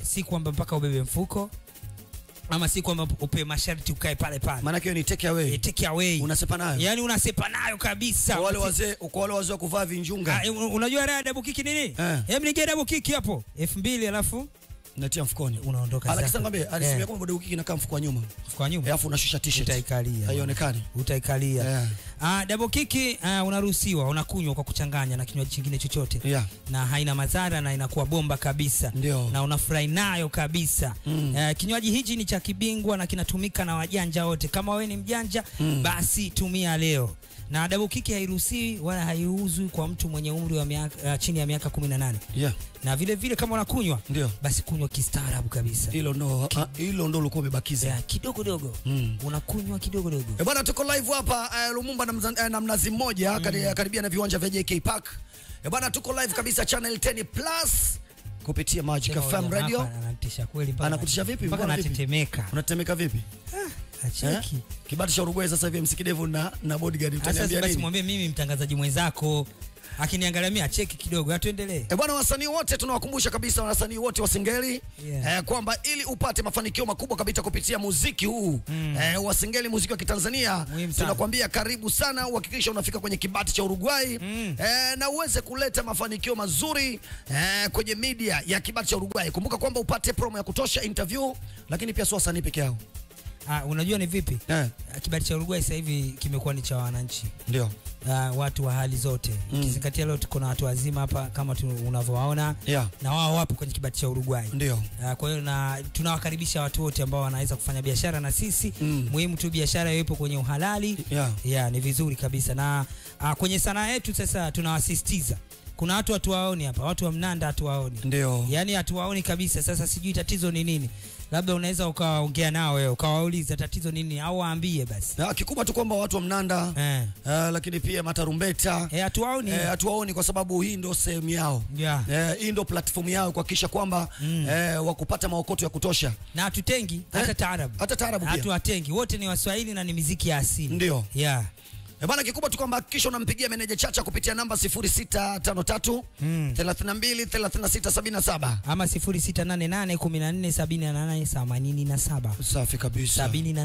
si kwamba mpaka ubebe mfuko ama si kwamba upe masharti ukae pale pale maana hiyo ni take away Eh, take away unasepa nayo yani unasepa nayo kabisa kwa wale wazee kwa wale wazee wa kuvaa vinjunga Ah, eh, unajua raha ya double kick ni nini Eh. hebu nige double kick hapo elfu mbili alafu natia mfukoni unaondoka Alex zako. ngambie alisimia Eh, kwamba bado wiki inakaa mfuko wa nyuma kwa nyuma alafu unashusha t-shirt utaikalia haionekani utaikalia Yeah. Ah, double kick ah, unaruhusiwa unakunywa kwa kuchanganya na kinywaji kingine chochote yeah na haina madhara na inakuwa bomba kabisa Ndio. na unafurahi nayo kabisa Mm. Eh, kinywaji hichi ni cha kibingwa na kinatumika na wajanja wote kama wewe ni mjanja Mm. basi tumia leo na double kick hairuhusiwi wala haiuzwi kwa mtu mwenye umri wa miaka, uh, chini ya miaka 18 yeah na vile vile kama unakunywa ndio basi kunywa kistaarabu kabisa hilo ndo ah, hilo ndo ulikuwa umebakiza yeah, kidogo dogo Mm. unakunywa kidogo dogo E bwana, tuko live hapa eh, Lumumba na, mza, eh, na Mnazi Mmoja mm. karibia na viwanja vya JK Park. E bwana, tuko live kabisa channel 10 plus kupitia Magic Tena FM huyu jamaa Radio. hapa Anatisha kweli mpaka Anakutisha vipi? mpaka Mbona vipi? natetemeka Unatemeka vipi? acheki Kibati cha Uruguay sasa hivi msikidevu na na bodyguard Sasa utaniambia basi nini? mwambie mimi mtangazaji mwenzako akiniangalia mimi acheki kidogo, atuendelee. E bwana, wasanii wote tunawakumbusha kabisa wasanii wote wa Singeli Yeah. eh, kwamba ili upate mafanikio makubwa kabisa kupitia muziki huu mm. eh, wa Singeli, muziki wa Kitanzania, Muhimu sana. tunakwambia karibu sana, uhakikisha unafika kwenye kibati cha Uruguay Mm. eh, na uweze kuleta mafanikio mazuri eh, kwenye media ya kibati cha Uruguay. Kumbuka kwamba upate promo ya kutosha, interview, lakini pia sio wasanii peke yao Ah, unajua ni vipi? eh, Kibali cha Uruguay sasa hivi kimekuwa ni cha wananchi. ndio Uh, watu wa hali zote Mm. ukizingatia leo tuko na watu wazima hapa kama tu, unavyowaona yeah, na wao wapo kwenye kibali cha Uruguay. ndio Uh, kwa hiyo na tunawakaribisha watu wote ambao wanaweza kufanya biashara na sisi Mm. muhimu tu biashara iwepo kwenye uhalali yeah. yeah, ni vizuri kabisa na uh, kwenye sanaa yetu sasa tunawasisitiza kuna watu hatuwaoni hapa watu wa mnanda hatuwaoni ndio yaani hatuwaoni kabisa sasa sijui tatizo ni nini labda unaweza ukaongea nao wewe ukawauliza tatizo ni nini au waambie basi na kikubwa tu kwamba watu wa mnanda eh. eh, lakini pia matarumbeta Eh, hatuwaoni eh, hatuwaoni kwa sababu hii ndo sehemu yao yeah. eh, hii ndo platform yao kuhakikisha kwamba Mm. eh, wakupata maokoto ya kutosha na hatutengi hata Eh, taarabu hata taarabu pia hatuwatengi wote ni waswahili na ni miziki ya asili ndio yeah. Eh, bana kikubwa tu kwamba hakikisha unampigia meneja Chacha kupitia namba 0653 Mm. 32 36 77 ama 0688147887 safi kabisa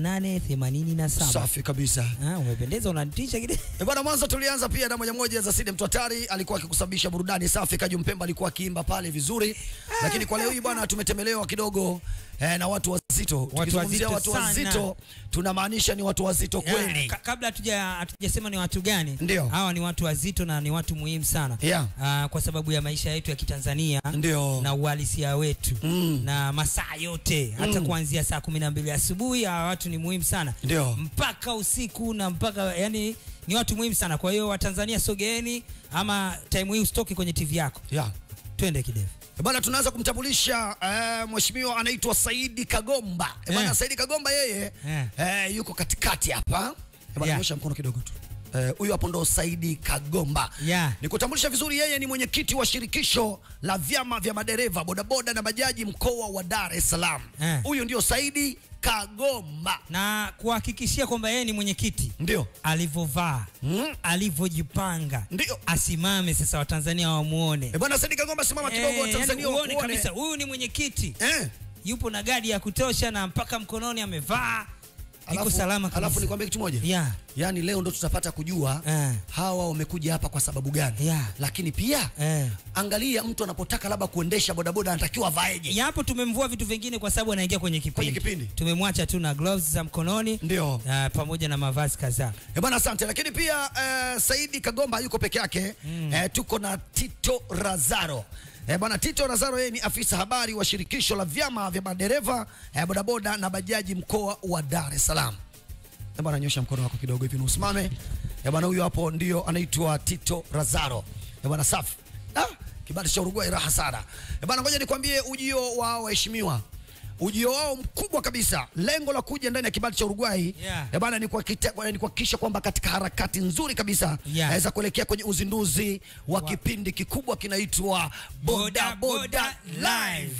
7887 safi kabisa Ah, umependeza unanitisha kile Eh, bwana mwanzo tulianza pia na moja moja za Sidi Mtwatari alikuwa akikusababisha burudani safi Kaju Mpemba alikuwa akiimba pale vizuri lakini kwa leo hii bwana tumetembelewa kidogo eh, na watu wazito Tukizungumzia wazito watu sana. wazito tunamaanisha ni watu wazito kweli Yeah, ka- kabla hatuja hatujasema ni watu gani Ndio. hawa ni watu wazito na ni watu muhimu sana yeah. Ah, kwa sababu ya maisha yetu ya kitanzania ndio na uhalisia wetu Mm. na masaa yote hata Mm. kuanzia saa kumi na mbili asubuhi hawa watu ni muhimu sana ndio mpaka usiku na mpaka yani ni watu muhimu sana kwa hiyo watanzania sogeeni ama time hii usitoke kwenye tv yako yeah. twende kidevu Eh, Bwana tunaanza kumtambulisha eh, mheshimiwa anaitwa Saidi Kagomba. Eh, Bwana Eh. Saidi Kagomba yeye Eh. eh, yuko katikati hapa. Eh, Bwana Yeah. nyosha mkono kidogo tu. Eh, Huyu hapo ndo Saidi Kagomba. yeah. Nikutambulisha vizuri, yeye ni mwenyekiti wa shirikisho la vyama vya madereva bodaboda na bajaji mkoa wa Dar es Salaam. Eh. Huyu ndio Saidi Kagomba. na kuhakikishia kwamba yeye ni mwenyekiti Ndio. alivyovaa Mm. alivyojipanga Ndio. asimame sasa watanzania wamuone Eh, Bwana Saidi Kagomba simama kidogo Eh, yani Tanzania uone wakuone. kabisa huyu ni mwenyekiti Eh. yupo na gadi ya kutosha na mpaka mkononi amevaa iko Alafu- salama kabisa. Alafu nikwambie kitu moja. yeah. Yaani leo ndo tutapata kujua Eh. hawa wamekuja hapa kwa sababu gani. Yeah. Lakini pia Eh. angalia mtu anapotaka labda kuendesha bodaboda anatakiwa avaeje yapo tumemvua vitu vingine kwa sababu anaingia kwenye kipindi, Kwenye kipindi. tumemwacha tu na gloves za mkononi ndio uh, pamoja na mavazi kadhaa Eh bwana asante lakini pia eh, saidi kagomba yuko peke yake mm. eh, tuko na tito razaro Eh, bwana Tito Razaro yeye ni afisa habari wa shirikisho la vyama vya madereva eh, bodaboda na bajaji mkoa wa Dar es Salaam. Eh, bwana nyosha mkono wako kidogo hivi na usimame. Eh, bwana huyu hapo ndio anaitwa Tito Razaro. Eh, bwana safi. Ah, kibali cha Uruguay raha sana. Eh, bwana ngoja nikwambie ujio wa waheshimiwa. Ujio wao mkubwa kabisa, lengo la kuja ndani ya kibali cha Uruguay Yeah. eh, bwana ni kuhakikisha ni kuhakikisha kwamba katika harakati nzuri kabisa Yeah. eh, za kuelekea kwenye uzinduzi wa Wa- kipindi kikubwa kinaitwa Boda Boda Live.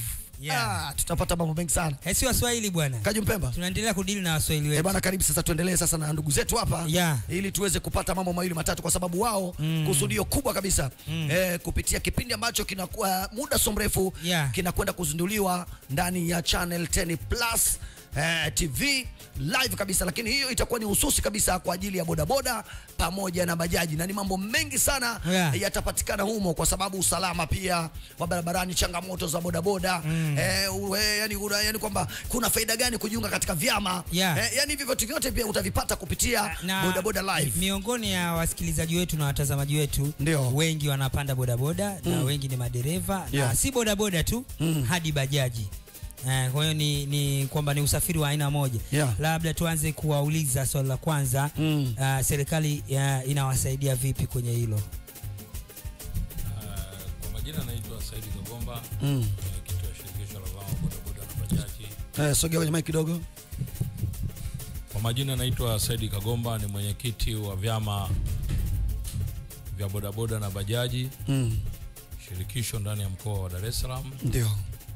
Yeah. ah, tutapata mambo mengi sana Eh, si waswahili bwana kaju mpemba tunaendelea kudili na waswahili Eh wetu bana, karibu sasa, tuendelee sasa na ndugu zetu hapa Yeah. ili tuweze kupata mambo mawili matatu, kwa sababu wao Mm. kusudio kubwa kabisa eh, kupitia kipindi ambacho kinakuwa muda so mrefu Yeah. kinakwenda kuzinduliwa ndani ya Channel 10 Plus eh, TV live kabisa, lakini hiyo itakuwa ni hususi kabisa kwa ajili ya bodaboda pamoja na bajaji, na ni mambo mengi sana Yeah. yatapatikana humo, kwa sababu usalama pia wa barabarani, changamoto za bodaboda eh, uwe, yani, una, yani kwamba kuna faida gani kujiunga katika vyama Yeah. eh, yani hivyo vitu vyote pia utavipata kupitia na bodaboda live. miongoni ya wasikilizaji wetu na watazamaji wetu Ndio. wengi wanapanda bodaboda na wengi ni madereva Yeah. na si bodaboda tu hadi bajaji Eh, kwa hiyo ni, ni kwamba ni usafiri wa aina moja Yeah. labda tuanze kuwauliza swali la kwanza Mm. ah, serikali ya, inawasaidia vipi kwenye hilo Uh, kwa majina naitwa Saidi Kagomba, Mm. mwenyekiti wa shirikisho la vyama bodaboda na bajaji. Eh, sogea kwenye mic kidogo. Kwa majina naitwa Saidi Kagomba, ni mwenyekiti wa vyama vya bodaboda na bajaji Mm. shirikisho ndani ya mkoa wa Dar es Salaam. Ndio.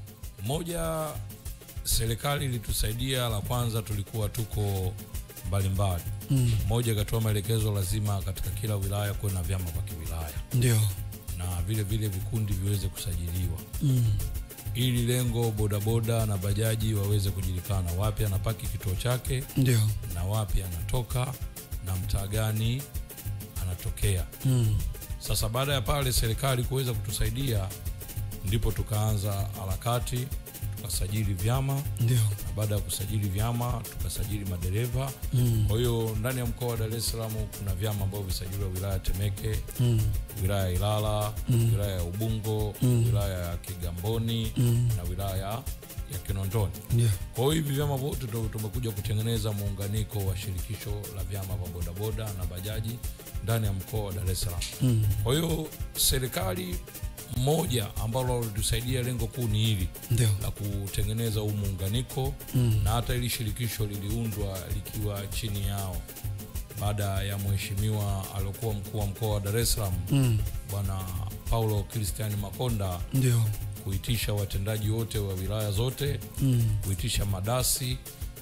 Moja, serikali ilitusaidia. La kwanza, tulikuwa tuko mbalimbali. Mm. Moja, ikatoa maelekezo lazima katika kila wilaya kuwe na vyama vya kiwilaya Ndio. na vile vile vikundi viweze kusajiliwa Mm. ili lengo bodaboda na bajaji waweze kujulikana wapi anapaki kituo chake Ndio. na wapi anatoka na mtaa gani anatokea. Mm. Sasa baada ya pale serikali kuweza kutusaidia, ndipo tukaanza harakati tukasajili vyama, Ndio. na baada ya kusajili vyama tukasajili madereva. Mm. Kwa hiyo ndani ya mkoa wa Dar es Salaam kuna vyama ambavyo visajiliwa wilaya ya Temeke, Mm. wilaya ya Ilala, wilaya ya Ubungo, wilaya ya Kigamboni na wilaya ya Kinondoni. Ndio. Kwa hiyo hivi vyama vyote ndo tumekuja kutengeneza muunganiko wa shirikisho la vyama vya bodaboda na bajaji ndani ya mkoa wa Dar es Salaam. Mm. Kwa hiyo serikali moja ambalo litusaidia, lengo kuu ni hili Ndio. la kutengeneza huu muunganiko na hata ili shirikisho liliundwa likiwa chini yao baada ya mheshimiwa aliokuwa mkuu wa mkoa wa Dar es Salaam Mm. bwana Paulo Christian Makonda Ndio. kuitisha watendaji wote wa wilaya zote Mm. kuitisha madasi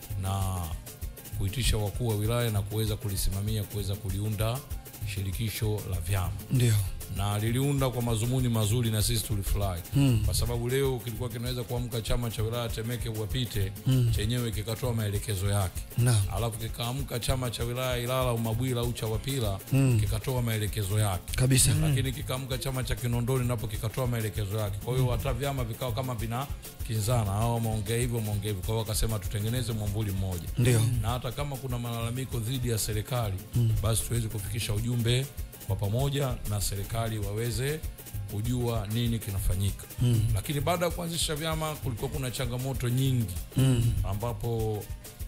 na kuitisha wakuu wa wilaya na kuweza kulisimamia kuweza kuliunda shirikisho la vyama Ndio. na liliunda kwa mazumuni mazuri na sisi tulifurahi Mm. kwa sababu leo kilikuwa kinaweza kuamka chama cha wilaya Temeke uwapite chenyewe kikatoa maelekezo yake Naam. alafu kikaamka chama cha wilaya Ilala Umabwila au Chawapila kikatoa maelekezo yake Kabisa. lakini kikaamka chama cha Kinondoni napo kikatoa maelekezo yake. Kwa hiyo hata vyama vikao kama vina kinzana, hao wameongea hivyo, wameongea hivyo. Kwa hiyo wakasema tutengeneze mwamvuli mmoja, Ndio. na hata kama kuna malalamiko dhidi ya serikali basi tuweze kufikisha ujumbe kwa pamoja na serikali waweze kujua nini kinafanyika. Lakini baada ya kuanzisha vyama kulikuwa kuna changamoto nyingi ambapo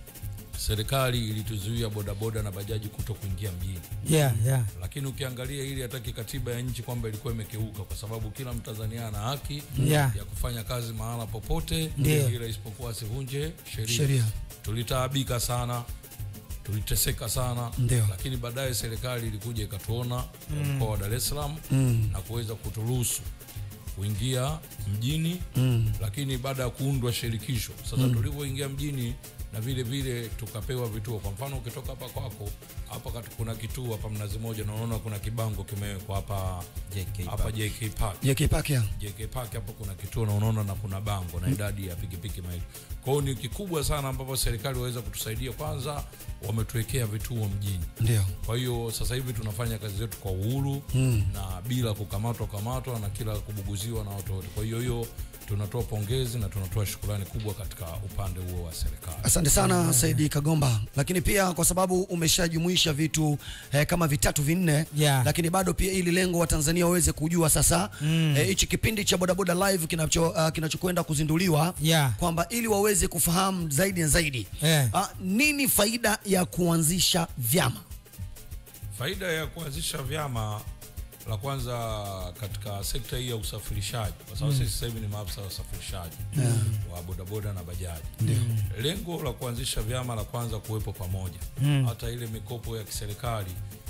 serikali ilituzuia bodaboda na bajaji kuto kuingia mjini yeah, yeah. lakini ukiangalia ili hata kikatiba ya nchi kwamba ilikuwa imekeuka, kwa sababu kila Mtanzania ana haki Yeah. ya kufanya kazi mahala popote, Ndio. ila isipokuwa asivunje sheria. Sheria. Tulitaabika sana, tuliteseka sana, Ndio. lakini baadaye serikali ilikuja ikatuona mkoa wa Dar es Salaam Mm. na kuweza kuturuhusu kuingia mjini Mm. lakini baada ya kuundwa shirikisho sasa tulivyoingia mjini na vile vile tukapewa vituo. Kwa mfano ukitoka hapa kwako hapa katu- kuna kituo hapa Mnazi Moja na unaona kuna kibango kimewekwa hapa hapa JK Park. JK Park ya. JK Park hapo kuna kituo na unaona na kuna bango na idadi ya pikipiki maili. Kwa hiyo ni kikubwa sana ambapo serikali waweza kutusaidia. Kwanza wametuwekea vituo mjini. Ndio. Kwa hiyo sasa hivi tunafanya kazi zetu kwa uhuru Mm. na bila kukamatwa kamatwa na kila kubuguziwa na watu wote. Kwa hiyo hiyo tunatoa pongezi na tunatoa shukrani kubwa katika upande huo wa serikali. Asante sana Saidi Kagomba, lakini pia kwa sababu umeshajumuisha vitu eh, kama vitatu vinne Yeah. lakini bado pia ili lengo wa Tanzania waweze kujua sasa eh, hichi kipindi cha bodaboda live kinacho uh, kinachokwenda kuzinduliwa Yeah. kwamba ili waweze kufahamu zaidi na zaidi Eh. ah, nini faida ya kuanzisha vyama? Faida ya kuanzisha vyama, la kwanza katika sekta hii ya usafirishaji, kwa sababu sisi sasa hivi ni maafisa wa usafirishaji wa bodaboda na bajaji. Lengo la kuanzisha vyama, la kwanza kuwepo pamoja, hata ile mikopo ya kiserikali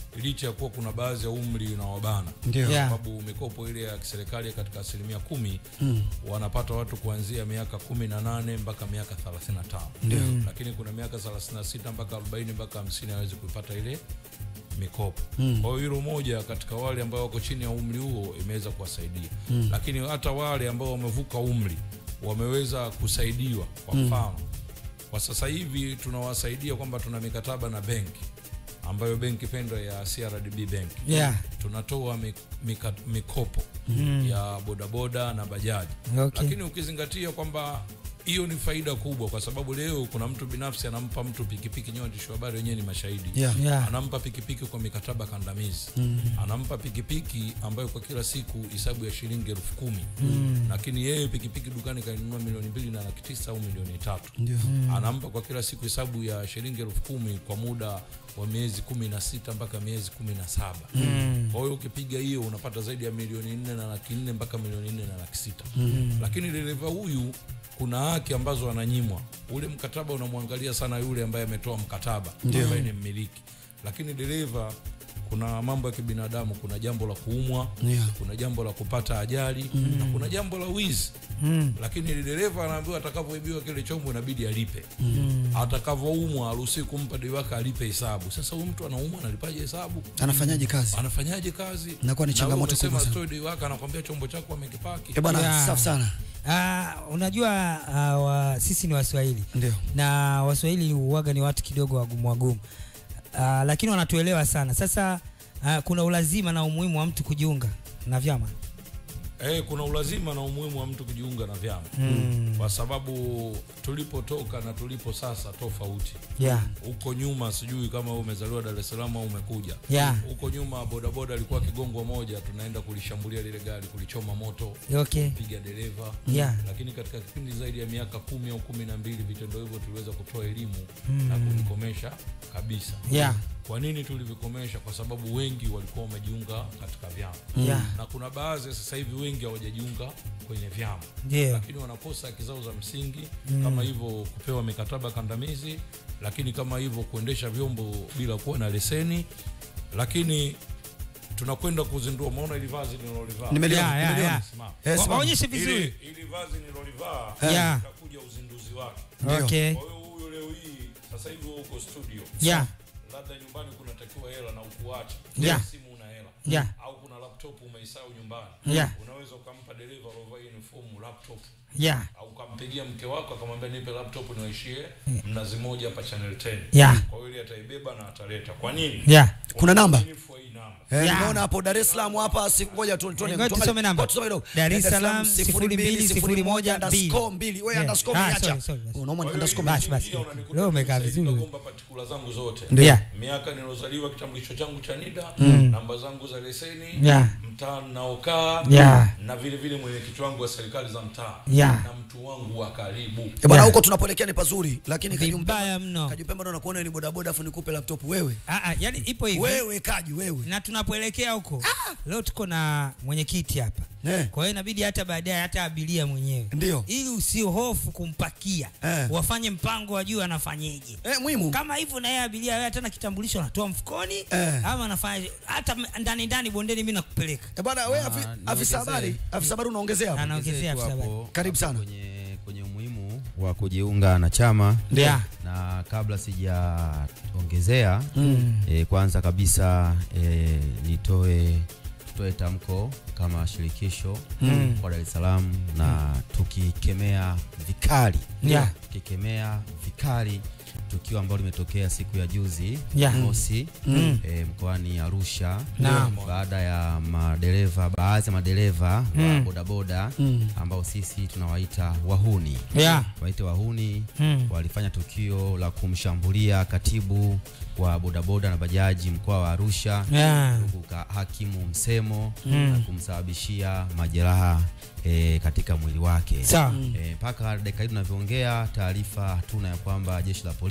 licha ya kuwa kuna baadhi ya umri unawabana Ndio. Yeah. sababu mikopo ile ya kiserikali katika asilimia kumi wanapata watu kuanzia miaka kumi na nane mpaka miaka thelathini na tano lakini kuna miaka thelathini na sita mpaka arobaini mpaka hamsini hawezi kuipata ile mikopo kwa hiyo hilo moja katika wale ambao wako chini ya umri huo imeweza kuwasaidia lakini hata wale ambao wamevuka umri wameweza kusaidiwa kwa mfano kwa sasa hivi tunawasaidia kwamba tuna mikataba na benki ambayo benki pendwa ya CRDB Bank Yeah. tunatoa mi- mika- mikopo ya bodaboda na bajaji Okay. lakini ukizingatia kwamba hiyo ni faida kubwa kwa sababu leo kuna mtu binafsi anampa mtu pikipiki nyewe waandishi wa habari wenyewe ni mashahidi Yeah. Yeah. anampa pikipiki kwa mikataba kandamizi anampa pikipiki ambayo kwa kila siku hisabu ya shilingi elfu kumi lakini yeye pikipiki dukani kainunua milioni mbili na laki tisa au milioni tatu anampa kwa kila siku hesabu ya shilingi elfu kumi kwa muda wa miezi kumi na sita mpaka miezi kumi na saba kwa hiyo ukipiga hiyo unapata zaidi ya milioni nne na laki nne mpaka milioni nne na laki sita lakini dereva huyu kuna haki ambazo ananyimwa ule mkataba unamwangalia sana yule ambaye ametoa mkataba ambaye ni mmiliki lakini dereva kuna mambo ya kibinadamu kuna jambo la kuumwa Yeah. kuna jambo la kupata ajali na kuna jambo la wizi lakini dereva anaambiwa atakavyoibiwa kile chombo inabidi alipe atakavyoumwa aruhusi kumpa dei wake alipe hesabu sasa huyu mtu anaumwa analipaje hesabu anafanyaje kazi anafanyaje kazi Inakuwa ni Na changamoto wewe umesema kubwa sana. atoe dei wake anakwambia chombo chako amekipaki Eh bwana Yeah. safi sana Ah, unajua uh, wa, sisi ni Waswahili ndio na Waswahili huwaga ni watu kidogo wagumu wagumu, uh, lakini wanatuelewa sana. Sasa uh, kuna ulazima na umuhimu wa mtu kujiunga na vyama Eh, kuna ulazima na umuhimu wa mtu kujiunga na vyama kwa sababu tulipotoka na tulipo sasa tofauti. yeah. Huko nyuma sijui kama wewe umezaliwa Dar es Salaam au umekuja. Yeah. Huko nyuma bodaboda alikuwa kigongwa moja, tunaenda kulishambulia lile gari, kulichoma moto, Okay. piga dereva. Yeah. Lakini katika kipindi zaidi ya miaka kumi au kumi na mbili vitendo hivyo tuliweza kutoa elimu na kuvikomesha kabisa. Yeah. Kwa nini tulivikomesha? Kwa sababu wengi walikuwa wamejiunga katika vyama Yeah. na kuna baadhi sasa hivi wengi hawajajiunga kwenye vyama Ndio. lakini wanakosa haki zao za msingi kama hivyo kupewa mikataba kandamizi, lakini kama hivyo kuendesha vyombo bila kuwa na leseni. Lakini tunakwenda kuzindua, umeona ili vazi nilolivaa Nimeliona, Yeah, yeah, nimeliona. yeah. Simama. Eh, Wa- simama. Waonyeshe Ili, vizuri. ili vazi nilolivaa Yeah. itakuja uzinduzi wake. Ndio. Okay. Kwa hiyo huyu leo hii sasa hivi wewe uko studio Yeah. labda nyumbani kunatakiwa hela na ukuacha Yeah. simu una hela Yeah. au kuna laptop umeisahau nyumbani Yeah. unaweza ukampa dereva alovaa uniform laptop Yeah. au ukampigia mke wako akamwambia nipe laptop niwaishie mnazi moja hapa channel 10 Yeah. kwa hiyo ile ataibeba na ataleta kwa nini Yeah. Kuna namba? Uaminifu wa hii namba Eh, Yeah. nimeona hapo Dar es Salaam hapa si ngoja tu tuone Ngoja tusome namba. Ngoja tusome kidogo. Dar es Eh, Salaam, 0201 underscore mbili. mbili. Wewe Yeah. underscore Ah, niacha. sorry, sorry, sorry. Unaomba Kwa hiyo underscore hii Basi, basi. njia unanikuta Leo umekaa nimesaidia vizuri. kuomba partikula zangu zote Yeah. miaka nilozaliwa kitambulisho changu cha NIDA namba zangu za leseni Yeah. mtaa naokaa Yeah. na vile vile mwenyekiti wangu wa serikali za mtaa Yeah. na mtu wangu wa karibu Eh, bwana Yeah. huko tunapoelekea ni pazuri lakini Vibaya mno. Kajupemba ndo nakuona ni bodaboda afu nikupe laptop wewe. Ah, ah, yani ipo hivi. Wewe kaji wewe. na tunapoelekea huko leo tuko na mwenyekiti hapa Eh. kwa hiyo inabidi hata baadaye hata abiria mwenyewe Ndio. ili usihofu kumpakia Eh. wafanye mpango wajue anafanyeje Eh, muhimu. kama hivyo na yeye abiria wewe hata na kitambulisho anatoa mfukoni Eh. ama anafanya hata m- ndani ndani bondeni mimi nakupeleka Eh, bwana wewe Ah, afi- niongezee. afisa habari, afisa habari unaongezea hapo. Anaongezea tu afisa habari. hapo- Karibu hapo sana. kwenye, kwenye umuhimu wa kujiunga na chama Yeah. na kabla sijaongezea eh, kwanza kabisa eh, nitoe tutoe tamko kama shirikisho kwa Dar es Salaam na tukikemea vikali Yeah. tukikemea vikali tukio ambalo limetokea siku ya juzi Yeah. mosi eh, mkoani Arusha Naam. baada ya madereva baadhi ya madereva wa bodaboda ambao sisi tunawaita wahuni Yeah. waite wahuni Mm. walifanya tukio la kumshambulia katibu wa bodaboda na bajaji mkoa wa Arusha Yeah. ndugu ka- hakimu Msemo na kumsababishia majeraha e, katika mwili wake Sawa. Eh, mpaka dakika hii tunavyoongea taarifa hatuna ya kwamba jeshi la polisi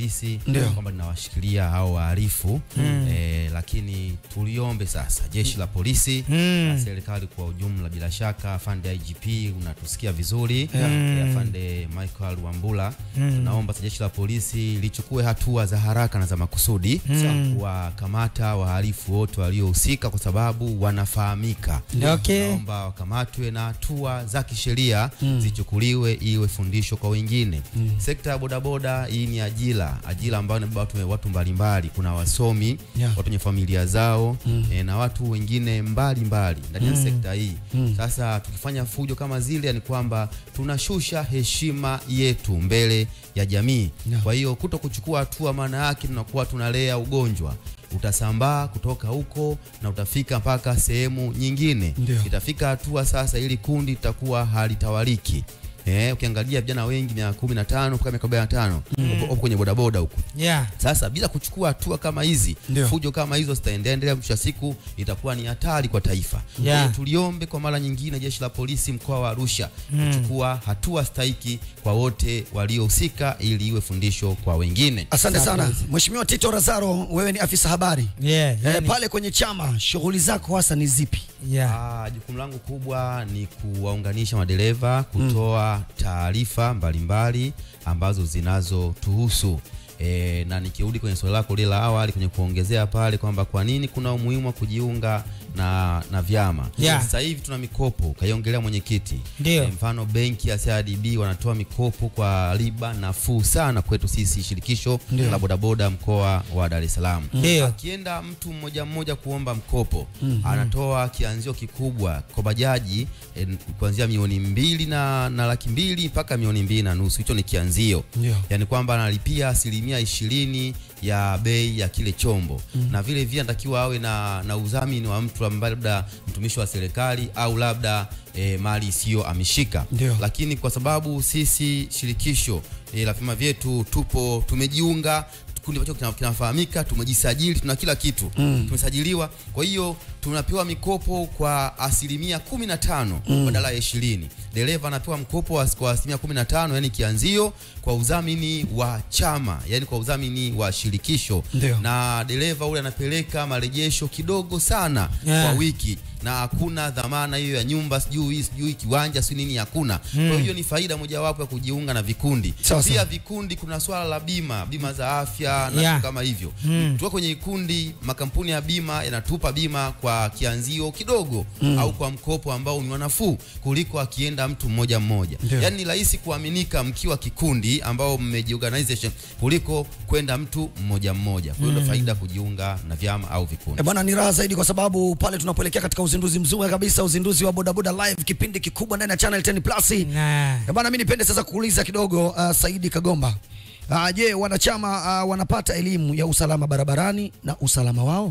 polisi Ndio. kwamba linawashikilia hao wahalifu eh, lakini tuliombe sasa jeshi la polisi na serikali kwa ujumla, bila shaka afande IGP unatusikia vizuri eh, afande Michael Wambula, tunaomba sasa jeshi la polisi lichukue hatua za haraka na za makusudi kuwakamata wahalifu wote waliohusika kwa sababu wanafahamika. Okay. Naomba wakamatwe na hatua za kisheria zichukuliwe iwe fundisho kwa wengine. Sekta ya bodaboda hii ni ajira, ajira ambayo inabeba watu, watu mbalimbali. Kuna wasomi Yeah. watu wenye familia zao eh, na watu wengine mbalimbali ndani ya sekta hii. Sasa tukifanya fujo kama zile, ni kwamba tunashusha heshima yetu mbele ya jamii. Yeah. Kwa hiyo kuto kuchukua hatua, maana yake tunakuwa tunalea ugonjwa utasambaa kutoka huko na utafika mpaka sehemu nyingine. Ndio. Itafika hatua sasa, ili kundi litakuwa halitawaliki. Eh, ukiangalia vijana wengi miaka kumi na tano mpaka miaka arobaini na tano wapo kwenye bodaboda huko. Yeah. Sasa bila kuchukua hatua kama hizi, Ndio. fujo kama hizo zitaendelea, mwisho wa siku itakuwa ni hatari kwa taifa. Kwa Yeah. hiyo tuliombe kwa mara nyingine jeshi la polisi mkoa wa Arusha kuchukua hatua stahiki kwa wote waliohusika, ili iwe fundisho kwa wengine. Asante sana Mheshimiwa Tito Razaro, wewe ni afisa habari Yeah, eh, yani- pale kwenye chama, shughuli zako hasa ni zipi? yeah. Ah, jukumu langu kubwa ni kuwaunganisha madereva, kutoa taarifa mbalimbali ambazo zinazotuhusu. E, na nikirudi kwenye swali lako lile la awali kwenye kuongezea pale kwamba kwa nini kuna umuhimu wa kujiunga na, na vyama Yeah. sasa hivi tuna mikopo kaiongelea mwenyekiti Ndio. E, mfano benki ya CRDB wanatoa mikopo kwa riba nafuu sana kwetu sisi shirikisho Ndio. la bodaboda mkoa wa Dar es Salaam Ndio. akienda mtu mmoja mmoja kuomba mkopo anatoa kianzio kikubwa kwa bajaji eh, kuanzia milioni mbili na, na laki mbili mpaka milioni mbili na nusu. Hicho ni kianzio, Ndio. yaani kwamba analipia asilimia ishirini ya bei ya kile chombo na vile vile anatakiwa awe na, na udhamini wa mtu ambaye labda mtumishi wa serikali au labda eh, mali isiyo ameshika Ndio. lakini kwa sababu sisi shirikisho eh, la vyama vyetu tupo tumejiunga kikundi ambacho kina- kinafahamika, tumejisajili, tuna kila kitu tumesajiliwa. Kwa hiyo tunapewa mikopo kwa asilimia kumi na tano badala ya ishirini. Dereva anapewa mkopo wa- kwa asilimia kumi na tano yani kianzio kwa udhamini wa chama, yani kwa udhamini wa shirikisho Ndio. na dereva ule anapeleka marejesho kidogo sana Yeah. kwa wiki na hakuna dhamana hiyo ya nyumba sijui sijui kiwanja sijui nini hakuna. Kwa hiyo ni faida mojawapo ya kujiunga na vikundi. Sawa, Pia sawa. vikundi kuna swala la bima, bima za afya na Yeah. vitu kama hivyo. Tukiwa kwenye vikundi, makampuni ya bima yanatupa bima kwa kianzio kidogo au kwa mkopo ambao ni wanafuu kuliko akienda mtu mmoja mmoja. Ndio. Yaani ni rahisi kuaminika mkiwa kikundi ambao mmejiorganization kuliko kwenda mtu mmoja mmoja. Kwa hiyo ndio faida kujiunga na vyama au vikundi. E bwana, ni raha zaidi kwa sababu pale tunapoelekea katika uzinduzi mzuri kabisa, uzinduzi wa bodaboda live, kipindi kikubwa ndani ya Channel 10 Plus. Nah. E bwana, mimi nipende sasa kuuliza kidogo uh, Saidi Kagomba. Uh, je, wanachama uh, wanapata elimu ya usalama barabarani na usalama wao?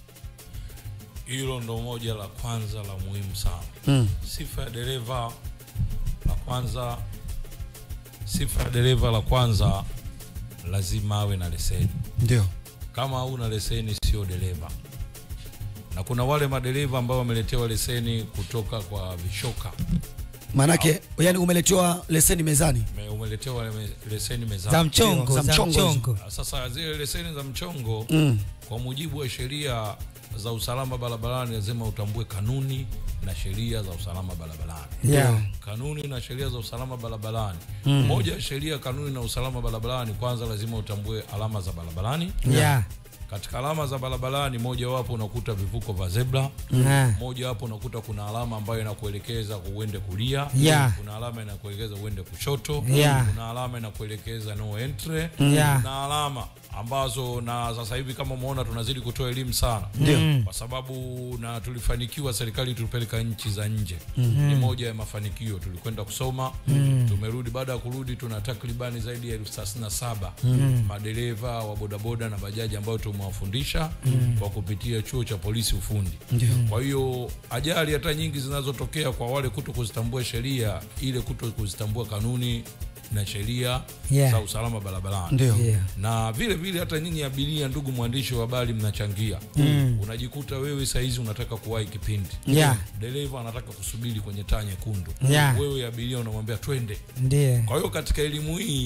Hilo ndo moja la kwanza la muhimu sana. Mm. Sifa ya dereva la kwanza, sifa ya dereva la kwanza, lazima awe na leseni. Ndio. Kama hauna leseni, sio dereva. Na kuna wale madereva ambao wameletewa leseni kutoka kwa vishoka, Maanake yani umeletewa leseni mezani. Me- umeletewa le- leseni za mezani. mchongo Za za mchongo mchongo Sasa zile leseni za mchongo Mm. kwa mujibu wa sheria za usalama barabarani lazima utambue kanuni na sheria za usalama barabarani. yeah. Kanuni na sheria za usalama barabarani. Moja ya sheria, kanuni na usalama barabarani, kwanza lazima utambue alama za barabarani. Yeah. Katika alama za barabarani, moja wapo unakuta vivuko vya zebra, Ah. moja wapo unakuta kuna alama ambayo inakuelekeza uende kulia, Yeah. kuna alama inakuelekeza uende kushoto, Yeah. kuna alama inakuelekeza no entry, Yeah. kuna alama ambazo na sasa hivi kama umeona tunazidi kutoa elimu sana Mm. kwa sababu na tulifanikiwa, serikali tulipeleka nchi za nje ni moja ya mafanikio. Tulikwenda kusoma tumerudi. Baada ya kurudi, tuna takribani zaidi ya elfu thelathini na saba madereva wa bodaboda na bajaji ambao tumewafundisha kwa kupitia chuo cha polisi ufundi. Kwa hiyo ajali hata nyingi zinazotokea kwa wale kuto kuzitambua sheria, ile kuto kuzitambua kanuni na sheria Yeah. za usalama barabarani Ndio. Yeah. na vile vile hata nyinyi abiria, ndugu mwandishi wa habari, mnachangia unajikuta wewe saizi unataka kuwahi kipindi Yeah. dereva anataka kusubiri kwenye taa nyekundu Yeah. wewe abiria unamwambia twende. Ndiyo. Kwa hiyo katika elimu hii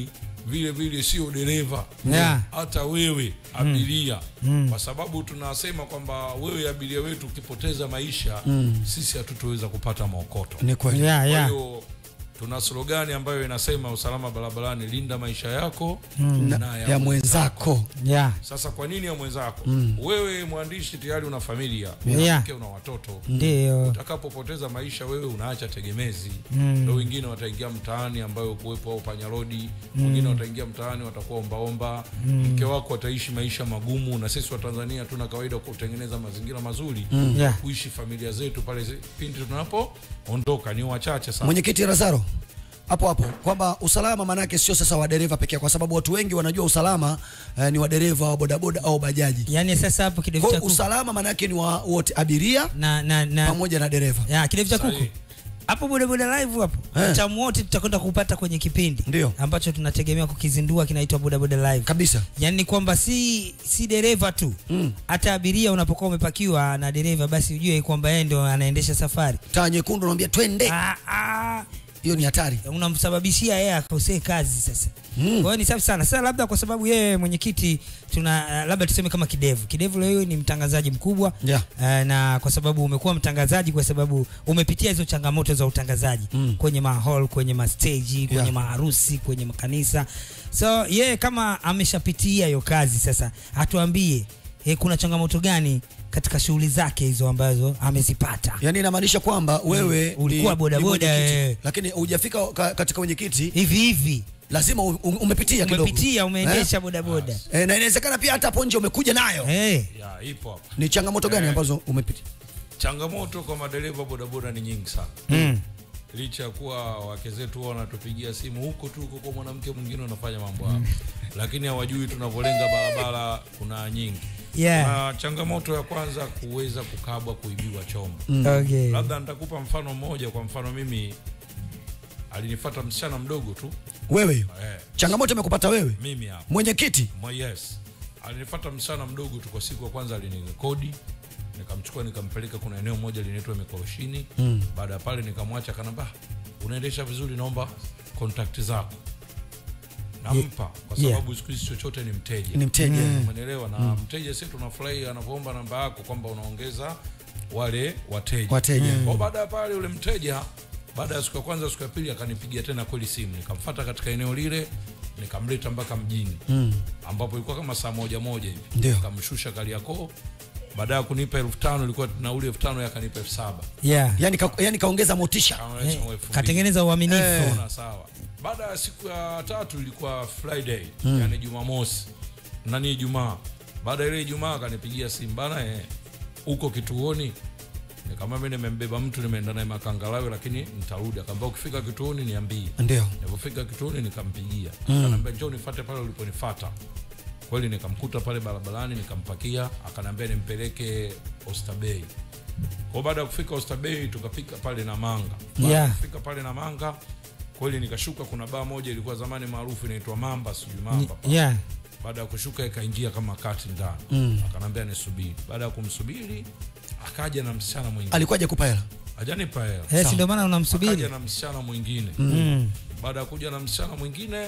vile vile sio dereva Yeah. hata wewe abiria kwa sababu tunasema kwamba wewe abiria wetu ukipoteza maisha sisi hatutoweza kupata maokoto Ni kweli. yeah, kwa yeah. hiyo tuna slogani ambayo inasema usalama barabarani linda maisha yako Na- na ya mwenzako Yeah. sasa kwa nini ya mwenzako wewe mwandishi tayari una familia Yeah. una mke una watoto Ndio. utakapopoteza maisha wewe unaacha tegemezi ndo wengine wataingia mtaani ambayo kuwepo au panyarodi wengine wataingia mtaani watakuwa ombaomba mke wako ataishi maisha magumu na sisi wa tanzania tuna kawaida kutengeneza mazingira mazuri ya Yeah. kuishi familia zetu pale zi- pindi tunapoondoka ni wachache sana mwenyekiti Razaro hapo hapo kwamba usalama maanake sio sasa wa dereva pekee, kwa sababu watu wengi wanajua usalama eh, ni wa dereva wa bodaboda au bajaji. Yaani sasa hapo kidevu Kwa cha hiyo kuku usalama maanake ni wa wote, abiria na na na pamoja na dereva. ya kidevu cha kuku Sahihi. hapo bodaboda live hapo Eh. utamu wote tutakwenda kupata kwenye kipindi Ndio. ambacho tunategemea kukizindua kinaitwa bodaboda live Kabisa. yaani ni kwamba si si dereva tu hata abiria unapokuwa umepakiwa na dereva basi ujue kwamba yeye ndio anaendesha safari Taa nyekundu unamwambia twende, ah, ah, hiyo ni hatari. unamsababishia yeye akosee kazi sasa kwa hiyo ni safi sana sasa labda kwa sababu yeye mwenyekiti tuna uh, labda tuseme kama kidevu kidevu leo ni mtangazaji mkubwa Yeah. uh, na kwa sababu umekuwa mtangazaji kwa sababu umepitia hizo changamoto za utangazaji Mm. kwenye mahall kwenye masteji kwenye Yeah. maharusi kwenye makanisa so yeye kama ameshapitia hiyo kazi sasa atuambie eh, kuna changamoto gani katika shughuli zake hizo ambazo amezipata Yaani inamaanisha kwamba wewe Ulikuwa ni- bodaboda, ni mwenyekiti, eh. lakini hujafika ka, katika wenyekiti hivi hivi lazima u- u- umepitia kidogo. umepitia umeendesha bodaboda Eh, na inawezekana pia hata hapo nje umekuja nayo. Eh, ya ipo hapa Ni changamoto gani Eh. ambazo umepitia? changamoto kwa madereva bodaboda ni nyingi sana mm. licha ya kuwa wake zetu huwa wanatupigia simu huko tu huko kwa mwanamke mwingine unafanya mambo hayo lakini hawajui tunavyolenga barabara kuna nyingi Yeah. na changamoto ya kwanza kuweza kukabwa kuibiwa chombo Okay. labda nitakupa mfano mmoja kwa mfano mimi alinifata msichana mdogo tu Wewe hiyo. eh, Changamoto imekupata wewe? mimi hapa Mwenyekiti. Mwa- yes alinifata msichana mdogo tu kwa siku ya kwanza alinirekodi nikamchukua nikampeleka kuna eneo moja linaitwa mikoroshini mm. baada ya pale nikamwacha kanamba unaendesha vizuri naomba kontakti zako nampa kwa Yeah. sababu siku hizi chochote ni mteja Ni mteja. umeelewa na mteja si tunafurahi anapoomba namba yako kwamba unaongeza wale wateja Wateja. kwa baada ya pale yule mteja baada ya siku ya kwanza siku ya pili akanipigia tena kweli simu nikamfata katika eneo lile nikamleta mpaka mjini mm. ambapo ilikuwa kama saa moja moja hivi Ndio. nikamshusha Kariakoo baada ya kunipa elfu tano ilikuwa nauli elfu tano yakanipa elfu saba Yeah. Yaani ka, yani kaongeza motisha. Kaongeza Eh, elfu mbili. katengeneza uaminifu Unaona, sawa baada ya siku ya tatu ilikuwa friday mm. yani jumamosi nani ijumaa baada ya ile ijumaa akanipigia simu bana eh, uko kituoni nikamwambia mimi nimembeba mtu nimeenda naye makangalawe lakini nitarudi akamwambia ukifika kituoni niambie Ndio. nilipofika kituoni nikampigia akaniambia njoo nifuate pale uliponifuata kweli nikamkuta pale barabarani nikampakia akaniambia nimpeleke Oysterbay kwa baada ya kufika Oysterbay tukafika pale na manga baada ya Yeah. kufika pale na manga kweli nikashuka kuna baa moja ilikuwa zamani maarufu inaitwa mamba sijui mamba pale. yeah. baada ya kushuka ikaingia kama kati ndani mm. akanambia nisubiri baada ya kumsubiri akaja na msichana mwingine Alikuwa hajakupa hela. ajanipa hela Eh, si ndio maana unamsubiri akaja na msichana mwingine mm. baada ya kuja na msichana mwingine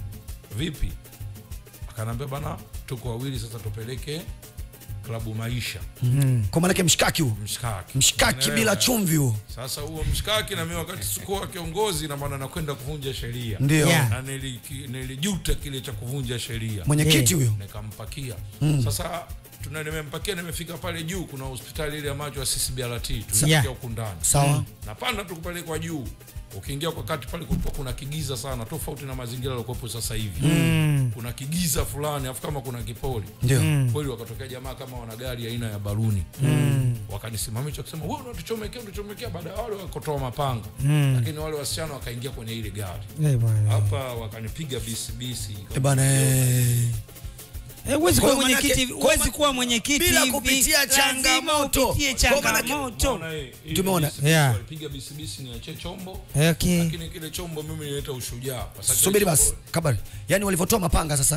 vipi akanambia bana tuko wawili sasa tupeleke klabu maisha Kwa maana yake mshikaki huo. mshikaki Mshikaki Unaelewa, bila eh? chumvi huo. sasa huo mshikaki na mimi wakati sikuwa kiongozi na maana nakwenda kuvunja sheria Ndio. Yeah. na niliki- nilijuta kile cha kuvunja sheria Mwenyekiti Eh. huyo. nikampakia sasa tuna nimempakia nimefika pale juu kuna hospitali ile ya macho ya CCBRT tunafikia Yeah. huku ndani Sawa. napanda tu kupelekwa juu ukiingia kwa kati pale kulikuwa kuna kigiza sana tofauti na mazingira yaliokuwepo sasa hivi mm. kuna kigiza fulani afu kama kuna kipoli Ndio. kweli wakatokea jamaa kama wana gari aina ya baruni mm. wakanisimamisha kusema wewe unatuchomekea unatuchomekea baada ya wale wakotoa mapanga mm. lakini wale wasichana wakaingia kwenye ile gari Eh, bwana. hapa wakanipiga bisibisi Eh bana eh. Eh, huwezi Kwa kuwa hiyo manake- mwenyekiti kwa huwezi ma- kuwa mwenyekiti bila hivi, kupitia lazima changamoto. upitie Kwa manake- changamoto Unaona, eh, ile Tumeona. bisibisi Yeah. walipiga bisibisi niachie chombo okay lakini kile chombo mimi nileta ushujaa Kwa sababu Subiri kile basi. chombo- Kabari. Yaani walivyotoa mapanga sasa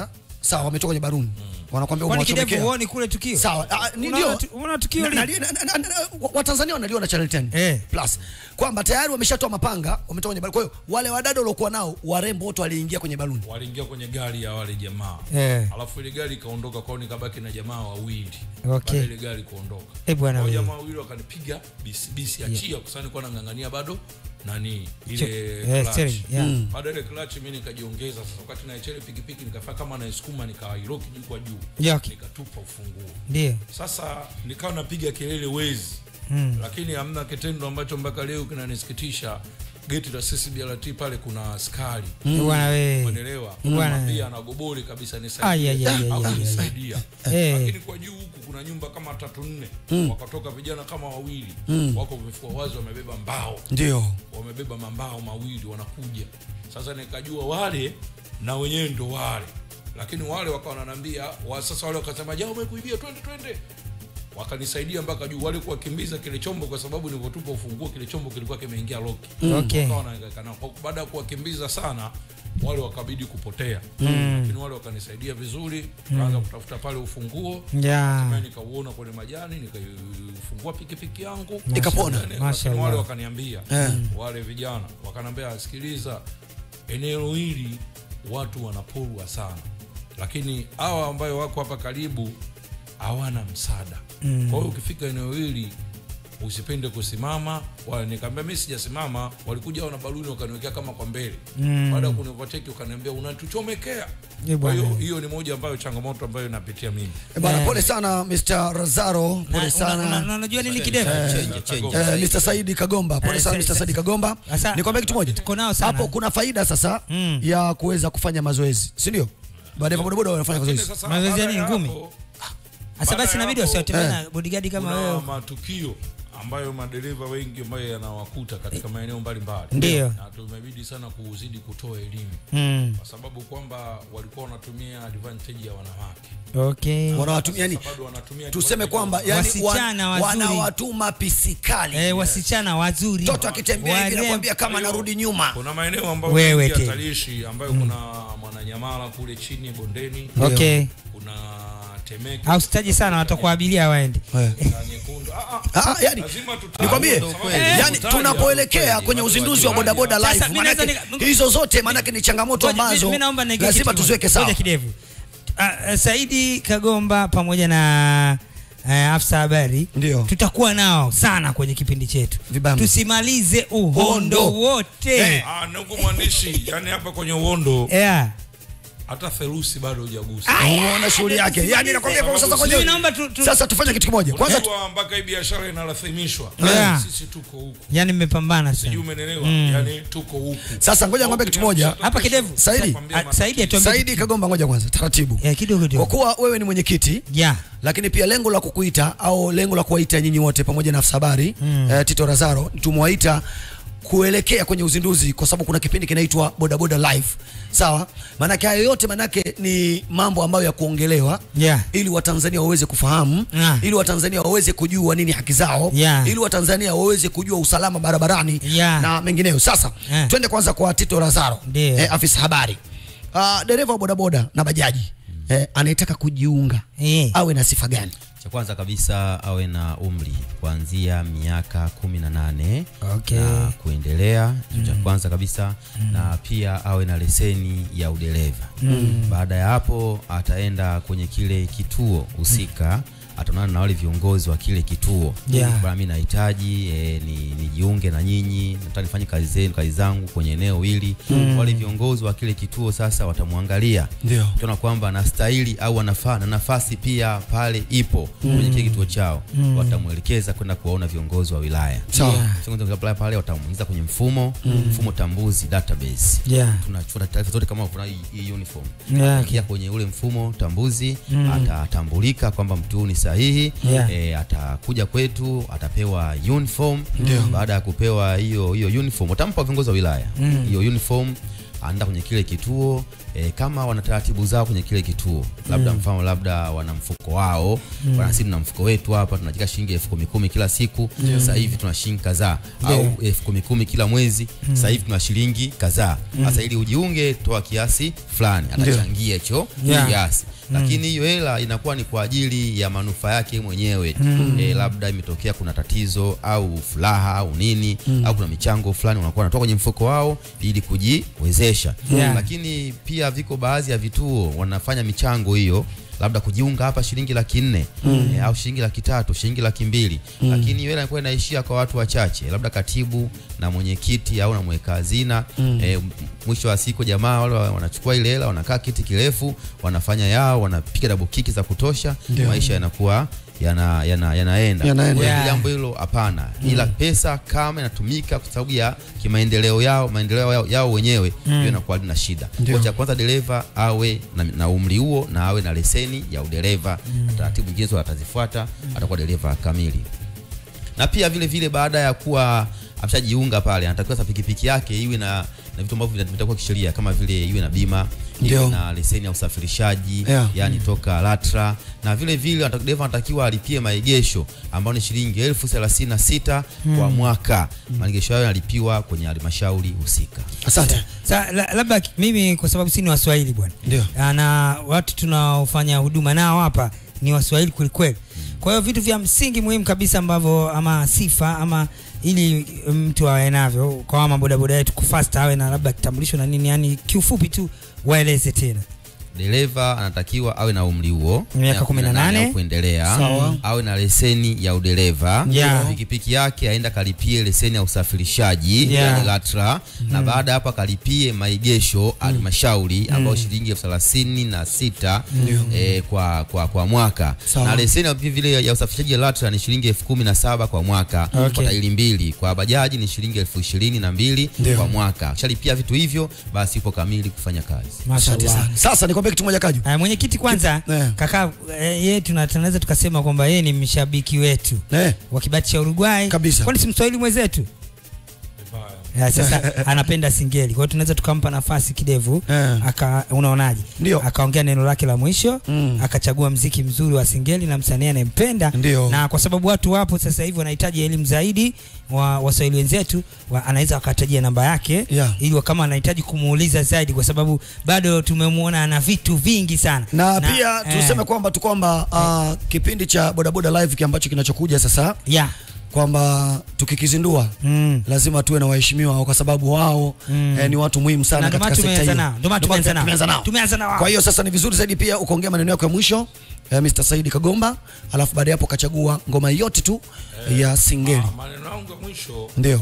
sawa wametoka kwenye baruni wanakwambia kwani kidevu umewachomekea huoni kule tukio sawa ah, ni Unaona ndio tu- unaona tukio Na- lile? na- na- na- na- wa- watanzania wanaliona channel 10 Eh. plus kwamba tayari wameshatoa mapanga wametoka kwenye baruni kwa hiyo wale wadada waliokuwa nao warembo wote waliingia kwenye baruni waliingia kwenye gari ya wale jamaa Eh. alafu ile gari ikaondoka kwao nikabaki na jamaa wawili Okay. Baada ile gari kuondoka Eh, bwana Hao wewe. jamaa wawili wakanipiga bisi bisi achia kwa sababu nilikuwa nang'ang'ania bado nani ile Eh, clutch. steering, yeah. Mm. baada ya ile clutch mimi nikajiongeza sasa wakati naechele pikipiki nikafanya kama naisukuma nikairoki juu kwa juu Yeah, okay. nikatupa ufunguo ndio sasa nikawa napiga kelele wezi Mm. lakini hamna kitendo ambacho mpaka leo kinanisikitisha geti la CCBRT pale kuna askari bwana wewe umeelewa Bwana. pia na goboli kabisa Ai, ai, ai, ai, nisaidie au ai, ai. nisaidia Eh. lakini kwa juu huku kuna nyumba kama tatu nne wakatoka vijana kama wawili wako vifua wazi wamebeba mbao ndio wamebeba mambao mawili wanakuja sasa nikajua wale na wenyewe ndo wale lakini wale wakawa wananiambia wa, sasa wale wakasema jao umekuibia twende twende wakanisaidia mpaka juu wale kuwakimbiza kile chombo kwa sababu nilivyotupa ufunguo kile chombo kilikuwa kimeingia loki Okay. Wakawa wanahangaika nao. Kwa- baada ya kuwakimbiza sana wale wakabidi kupotea lakini wale wakanisaidia vizuri kaanza kutafuta pale ufunguo ya Hatimaye nikauona kwenye majani nikaifungua pikipiki yangu Ikapona. Lakini Mashallah. wale wakaniambia Eh. wale vijana wakaniambia sikiliza eneo hili watu wanaporwa sana lakini hawa ambayo wako hapa karibu hawana msaada kwa hiyo ukifika eneo hili usipende kusimama wala nikaambia mi sijasimama walikuja hao na baluni wakaniwekea kama kwa mbele baada ya kunivateki wakaniambia unatuchomekea Eh, kwa bwana. hiyo hiyo ni moja ambayo changamoto ambayo napitia mimi Eh, bwana Eh. pole sana Mr. Razaro Na- pole una- una- sana unajua nini kidevu Change, change. Eh, Mr. Saidi Kagomba pole Eh, sana sa- Mr. Saidi Kagomba Sasa- nikwambia kitu moja Tuko nao sana. hapo kuna faida sasa Mm. ya kuweza kufanya mazoezi si ndio baada ya bodaboda wanafanya Lakini mazoezi sasa Mazoezi ya baada nini, ya ngumi? hapo, Sasa Baada basi ya inabidi hapo, wasiwatembee eh, na bodyguard kama kuna wewe matukio ambayo madereva wengi ambayo yanawakuta katika maeneo mbalimbali Ndio. na tumebidi sana kuzidi kutoa elimu Mm, kwa sababu kwamba walikuwa wanatumia advantage ya wanawake okay wanawatumia yani Sasa bado wanatumia tuseme advantage kwamba ya yani Wasichana wan- wazuri. wanawatuma pisikali eh, wasichana wazuri mtoto akitembea hivi Warem- nakwambia kama Kwa hiyo, narudi nyuma kuna maeneo ambayo Wewe mengi te. hatarishi ambayo kuna mwananyamala kule chini bondeni okay kuna temeke ausitaji sana watakuwa abiria waende Eh. kuna nyekundu ah, ah, Ah, ah, yani lazima tutaje, nikwambie kwa sababu yani tutaje tunapoelekea hapo kwenye kweli. uzinduzi wa bodaboda Sasa, live mimi naweza manake nika- hizo zote manake ni changamoto Ngoja, ambazo mi- mi naomba niweke lazima kitu tuziweke kimoja. sawa Ngoja kidevu Ah, ah, Saidi Kagomba pamoja na uh, afisa habari Ndio. tutakuwa nao sana kwenye kipindi chetu Vibamba. tusimalize uhondo Uhondo. wote Eh. Ah, ndugu mwandishi, yani hapa kwenye uondo yeah. hata therusi bado hujagusa. unaona shughuli yake yani nakwambia kwa sasa Mimi kwenye naomba tu, tu, sasa tufanye kitu kimoja kwanza tu- Unajua mpaka hii biashara inarathimishwa. Yeah. Sisi tuko huku. yani mmepambana Sijui sana umenelewa? Yani tuko huku. sasa ngoja ngombe kitu moja Hapa kidevu. Saidi. Ah, Saidi atuambie Saidi Kagomba ngoja kwanza taratibu eh, kidogo kwa kidogo kuwa wewe ni mwenyekiti yeah. lakini pia lengo la kukuita au lengo la kuwaita nyinyi wote pamoja na afisa habari mm. eh, Tito Razaro tumewaita kuelekea kwenye uzinduzi kwa sababu kuna kipindi kinaitwa bodaboda live sawa maanake hayo yote maanake ni mambo ambayo ya kuongelewa Yeah. ili watanzania waweze kufahamu Yeah. ili watanzania waweze kujua nini haki zao Yeah. ili watanzania waweze kujua usalama barabarani Yeah. na mengineyo sasa Yeah. twende kwanza kwa Tito Razaro Ndio. eh, afisa habari uh, dereva wa bodaboda na bajaji eh, anayetaka kujiunga Eh. awe na sifa gani cha kwanza kabisa awe na umri kuanzia miaka kumi na nane Okay. na kuendelea hicho cha kwanza kabisa na pia awe na leseni ya udereva baada ya hapo ataenda kwenye kile kituo husika ataonana na wale viongozi wa kile kituo Yeah. bwana mimi nahitaji e, ni nijiunge na nyinyi nataka nifanye kazi zenu kazi zangu kwenye eneo hili wale viongozi wa kile kituo sasa watamwangalia Ndio. ukiona kwamba anastahili au anafaa na nafasi pia pale ipo kwenye kile kituo chao watamwelekeza kwenda kuwaona viongozi wa wilaya Sawa. Yeah. Viongozi wa wilaya pale watamuingiza kwenye mfumo mfumo tambuzi database Yeah. tunachukua taarifa zote kama kuna hii hii uniform Yeah, Akiingia kwenye ule mfumo tambuzi atatambulika kwamba mtu huyu ni sahihi Yeah. e, atakuja kwetu atapewa uniform baada ya kupewa hiyo hiyo uniform watampa viongozi wa wilaya hiyo uniform anaenda kwenye kile kituo e, kama wana taratibu zao kwenye kile kituo labda mfano labda wana mfuko wao mm. wana sisi tuna mfuko wetu hapa tunachika shilingi elfu kumi kumi kila siku sasa hivi tuna shilingi kadhaa au elfu kumi kumi kila mwezi sasa hivi tuna shilingi kadhaa sasa ili ujiunge toa kiasi fulani atachangia hicho Yeah. kiasi lakini hiyo hela inakuwa ni kwa ajili ya manufaa yake mwenyewe e, labda imetokea kuna tatizo au furaha au nini au kuna michango fulani unakuwa unatoka kwenye mfuko wao ili kujiwezesha Yeah. lakini pia viko baadhi ya vituo wanafanya michango hiyo labda kujiunga hapa shilingi laki nne e, au shilingi laki tatu shilingi laki mbili lakini hiyo hela inakuwa inaishia kwa watu wachache labda katibu na mwenyekiti au na mweka hazina e, mwisho wa siku jamaa wale wa- wanachukua ile hela wanakaa kiti kirefu wanafanya yao wanapiga double kiki za kutosha maisha yanakuwa yana, yana, yanaenda Yanaenda. Kwa hiyo Yeah. jambo hilo hapana ila pesa kama inatumika kwa sababu ya kimaendeleo yao maendeleo yao, yao wenyewe hiyo inakuwa lina shida kwa cha kwanza dereva awe na, na umri huo na awe na leseni ya udereva na taratibu nyingine zote atazifuata atakuwa dereva kamili na pia vile vile baada ya kuwa ameshajiunga pale anatakiwa sasa pikipiki yake iwe na, na vitu ambavyo vina- vitakuwa kisheria kama vile iwe na bima iwe Ndio. na leseni ya usafirishaji Yeah. yani toka LATRA na vile vile anata- dereva anatakiwa alipie maegesho ambayo ni shilingi elfu thelathini na sita kwa mwaka maegesho hayo yanalipiwa kwenye halmashauri husika asante Sa, la, labda ki- mimi kwa sababu si ni waswahili bwana Ndio. Ah, na watu tunaofanya huduma nao hapa ni waswahili kwelikweli kwa hiyo vitu vya msingi muhimu kabisa ambavyo ama sifa ama ili mtu awe navyo kwa ama bodaboda yetu kufasta awe na labda kitambulisho na nini yani kiufupi tu waeleze tena dereva anatakiwa awe na umri huo Miaka ya 18 au kuendelea Sawa. awe na leseni ya udereva Yeah. pikipiki yake aenda kalipie leseni ya usafirishaji Yeah. yani LATRA na baada ya hapo akalipie maegesho halmashauri ambayo shilingi elfu thelathini na sita eh, kwa, kwa, kwa mwaka Sawa. na leseni vile vile ya usafirishaji ya LATRA ni shilingi elfu kumi na saba kwa mwaka Okay. kwa tairi mbili kwa bajaji ni shilingi elfu ishirini na mbili Ndio. kwa mwaka ukishalipia vitu hivyo basi upo kamili kufanya kazi asante Mashallah. sana sasa nikwambie kitu moja kaju Aya, mwenyekiti kwanza Eh. kaka eh, yeye tuna- tunaweza tukasema kwamba yeye ni mshabiki wetu eh, wa kibati cha Uruguay Kabisa. kwani si mswahili mwenzetu Ya, sasa anapenda singeli kwa hiyo tunaweza tukampa nafasi kidevu Eh. aka unaonaje Ndio. akaongea neno lake la mwisho Mm. akachagua mziki mzuri wa singeli na msanii anayempenda Ndio. na kwa sababu watu wapo sasa hivi wanahitaji elimu zaidi wa waswahili wenzetu wa, anaweza akatajia namba yake Yeah. ili wa- kama anahitaji kumuuliza zaidi kwa sababu bado tumemwona ana vitu vingi sana na, pia eh, tuseme kwamba tu kwamba uh, kipindi cha bodaboda live ki ambacho kinachokuja sasa yeah. kwamba tukikizindua mm. lazima tuwe na waheshimiwa wao kwa sababu wao Mm. eh, ni watu muhimu sana Na ndio katika maana sekta tumeanza hiyo. nao, ndio maana Ndio maana tumeanza nao. tumeanza nao. Tumeanza na wao. Kwa hiyo sasa ni vizuri zaidi pia ukaongea maneno yako ya mwisho eh, Mr. Saidi Kagomba, alafu baada ya hapo kachagua ngoma yote tu ya singeli. Ah, maneno yangu ya mwisho Ndio.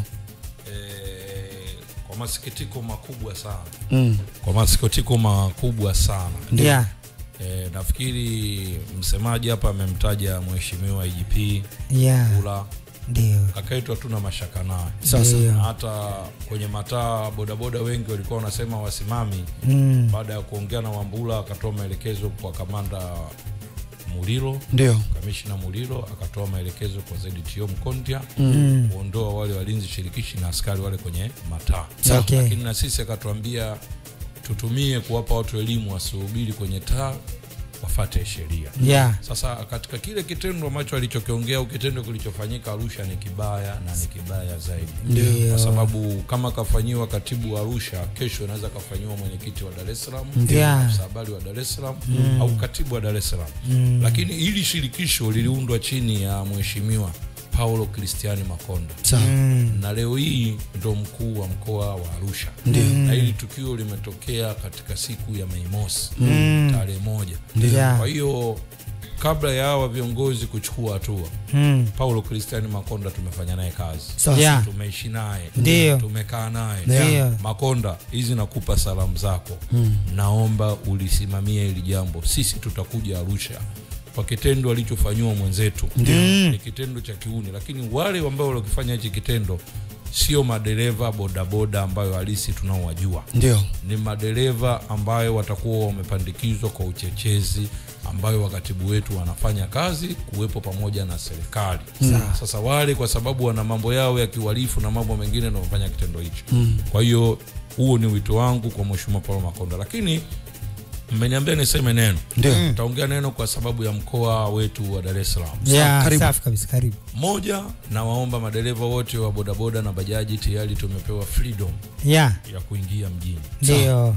eh, kwa masikitiko makubwa sana Mm. kwa masikitiko makubwa sana yeah. eh, nafikiri msemaji hapa amemtaja mheshimiwa IGP yeah. Ula ndio kaka yetu hatuna mashaka naye Sasa Ndio. Na hata kwenye mataa bodaboda wengi walikuwa wanasema wasimami Mm. baada ya kuongea na Wambula akatoa maelekezo kwa kamanda Muliro ndio. kamishna Muliro akatoa maelekezo kwa ZTO Mkontia Mm. kuondoa wale walinzi shirikishi na askari wale kwenye mataa Okay. lakini na sisi akatuambia tutumie kuwapa watu elimu wasihubiri kwenye taa wafate sheria yeah. sasa katika kile kitendo ambacho alichokiongea au kitendo kilichofanyika Arusha ni kibaya na ni kibaya zaidi Ndio. kwa sababu kama kafanyiwa katibu wa Arusha kesho inaweza kafanyiwa mwenyekiti wa Dar es Salaam Yeah. afisa habari wa Dar es Salaam au katibu wa Dar es Salaam lakini hili shirikisho liliundwa chini ya mheshimiwa Paulo Kristiani Makonda Sawa. Mm. na leo hii ndo mkuu wa mkoa wa Arusha na hili tukio limetokea katika siku ya Mei Mosi tarehe moja. Yeah. Kwa hiyo kabla ya hawa viongozi kuchukua hatua, Mm. Paulo Kristiani Makonda tumefanya naye kazi, Sasa. Yeah. tumeishi naye, Ndio. tumekaa naye. Ndio. Makonda, hizi nakupa salamu zako, naomba ulisimamie hili jambo. Sisi tutakuja Arusha kwa kitendo alichofanyiwa mwenzetu Mm. ni kitendo cha kiuni, lakini wale ambao walikifanya hichi kitendo sio madereva bodaboda ambayo halisi tunaowajua ndio ni madereva ambayo watakuwa wamepandikizwa kwa uchechezi ambayo wakatibu wetu wanafanya kazi kuwepo pamoja na serikali sasa wale kwa sababu wana mambo yao ya kiuhalifu na mambo mengine ndio wamefanya kitendo hicho kwa hiyo huo ni wito wangu kwa mheshimiwa Paulo Makonda lakini mmeniambia niseme neno Ndio. nitaongea neno kwa sababu ya mkoa wetu wa Dar es Salaam Yeah, karibu. safi kabisa karibu moja nawaomba madereva wote wa bodaboda na bajaji tayari tumepewa freedom yeah ya kuingia mjini ndio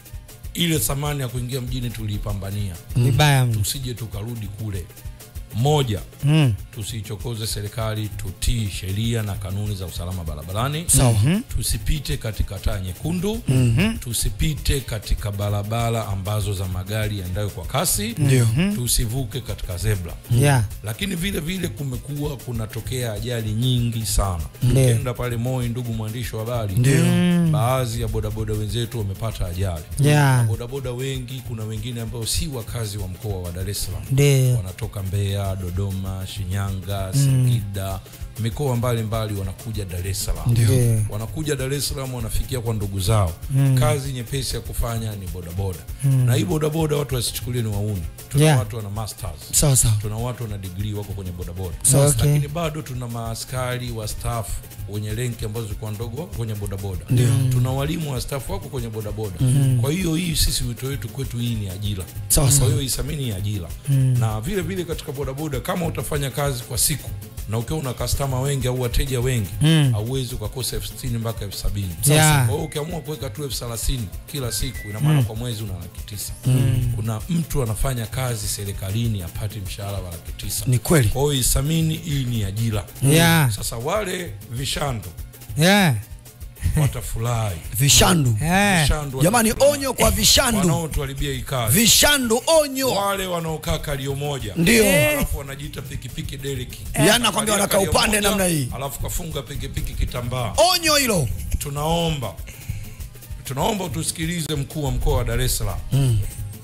ile thamani ya kuingia mjini tuliipambania vibaya mno tusije tukarudi kule moja Mm. tusiichokoze serikali tutii sheria na kanuni za usalama barabarani Sawa. tusipite katika taa nyekundu tusipite katika barabara ambazo za magari yaendayo kwa kasi Ndio. tusivuke katika zebra yeah lakini vile vile kumekuwa kunatokea ajali nyingi sana Ndio. ukienda pale moi ndugu mwandishi wa habari Ndio. baadhi ya bodaboda wenzetu wamepata ajali Yeah. Na bodaboda wengi kuna wengine ambao si wakazi wa mkoa wa dar es salaam ndio wanatoka mbeya dodoma shinyanga singida mikoa mbalimbali wanakuja dar es salaam ndio wanakuja dar es salaam wanafikia kwa ndugu zao kazi nyepesi ya kufanya ni bodaboda na hii bodaboda watu wasichukulie ni wauni tuna Yeah. watu wana masters sawa sawa tuna watu wana digrii wako kwenye bodaboda Sawa, okay. lakini bado tuna maaskari wa staff wenye renki ambazo zilikuwa ndogo wako kwenye bodaboda tuna walimu wa staff wako kwenye bodaboda kwa hiyo hii sisi wito wetu kwetu hii ni ajira Sawa, kwa sawa. hiyo isamini hii ajira na vile vile katika bodaboda kama utafanya kazi kwa siku na ukiwa una kastama wengi au wateja wengi hauwezi ukakosa elfu sitini mpaka elfu sabini Yeah. kwa hiyo ukiamua kuweka tu elfu thelathini kila siku ina maana kwa mwezi una laki tisa kuna mtu anafanya kazi serikalini apate mshahara wa laki tisa ni kweli kwa hiyo isamini hii ni ajira Yeah. sasa wale vishando yeah watafurahi vishandu yeah Vishandu jamani watafurahi. onyo kwa vishandu wanaotuharibia hii kazi vishandu onyo wale wanaokaa kalio moja Ndio. alafu wanajiita pikipiki deriki Yaani nakwambia wanakaa Kalio upande moja, namna hii. alafu kafunga pikipiki kitambaa onyo hilo tunaomba tunaomba tusikilize mkuu wa mkoa wa Dar es Salaam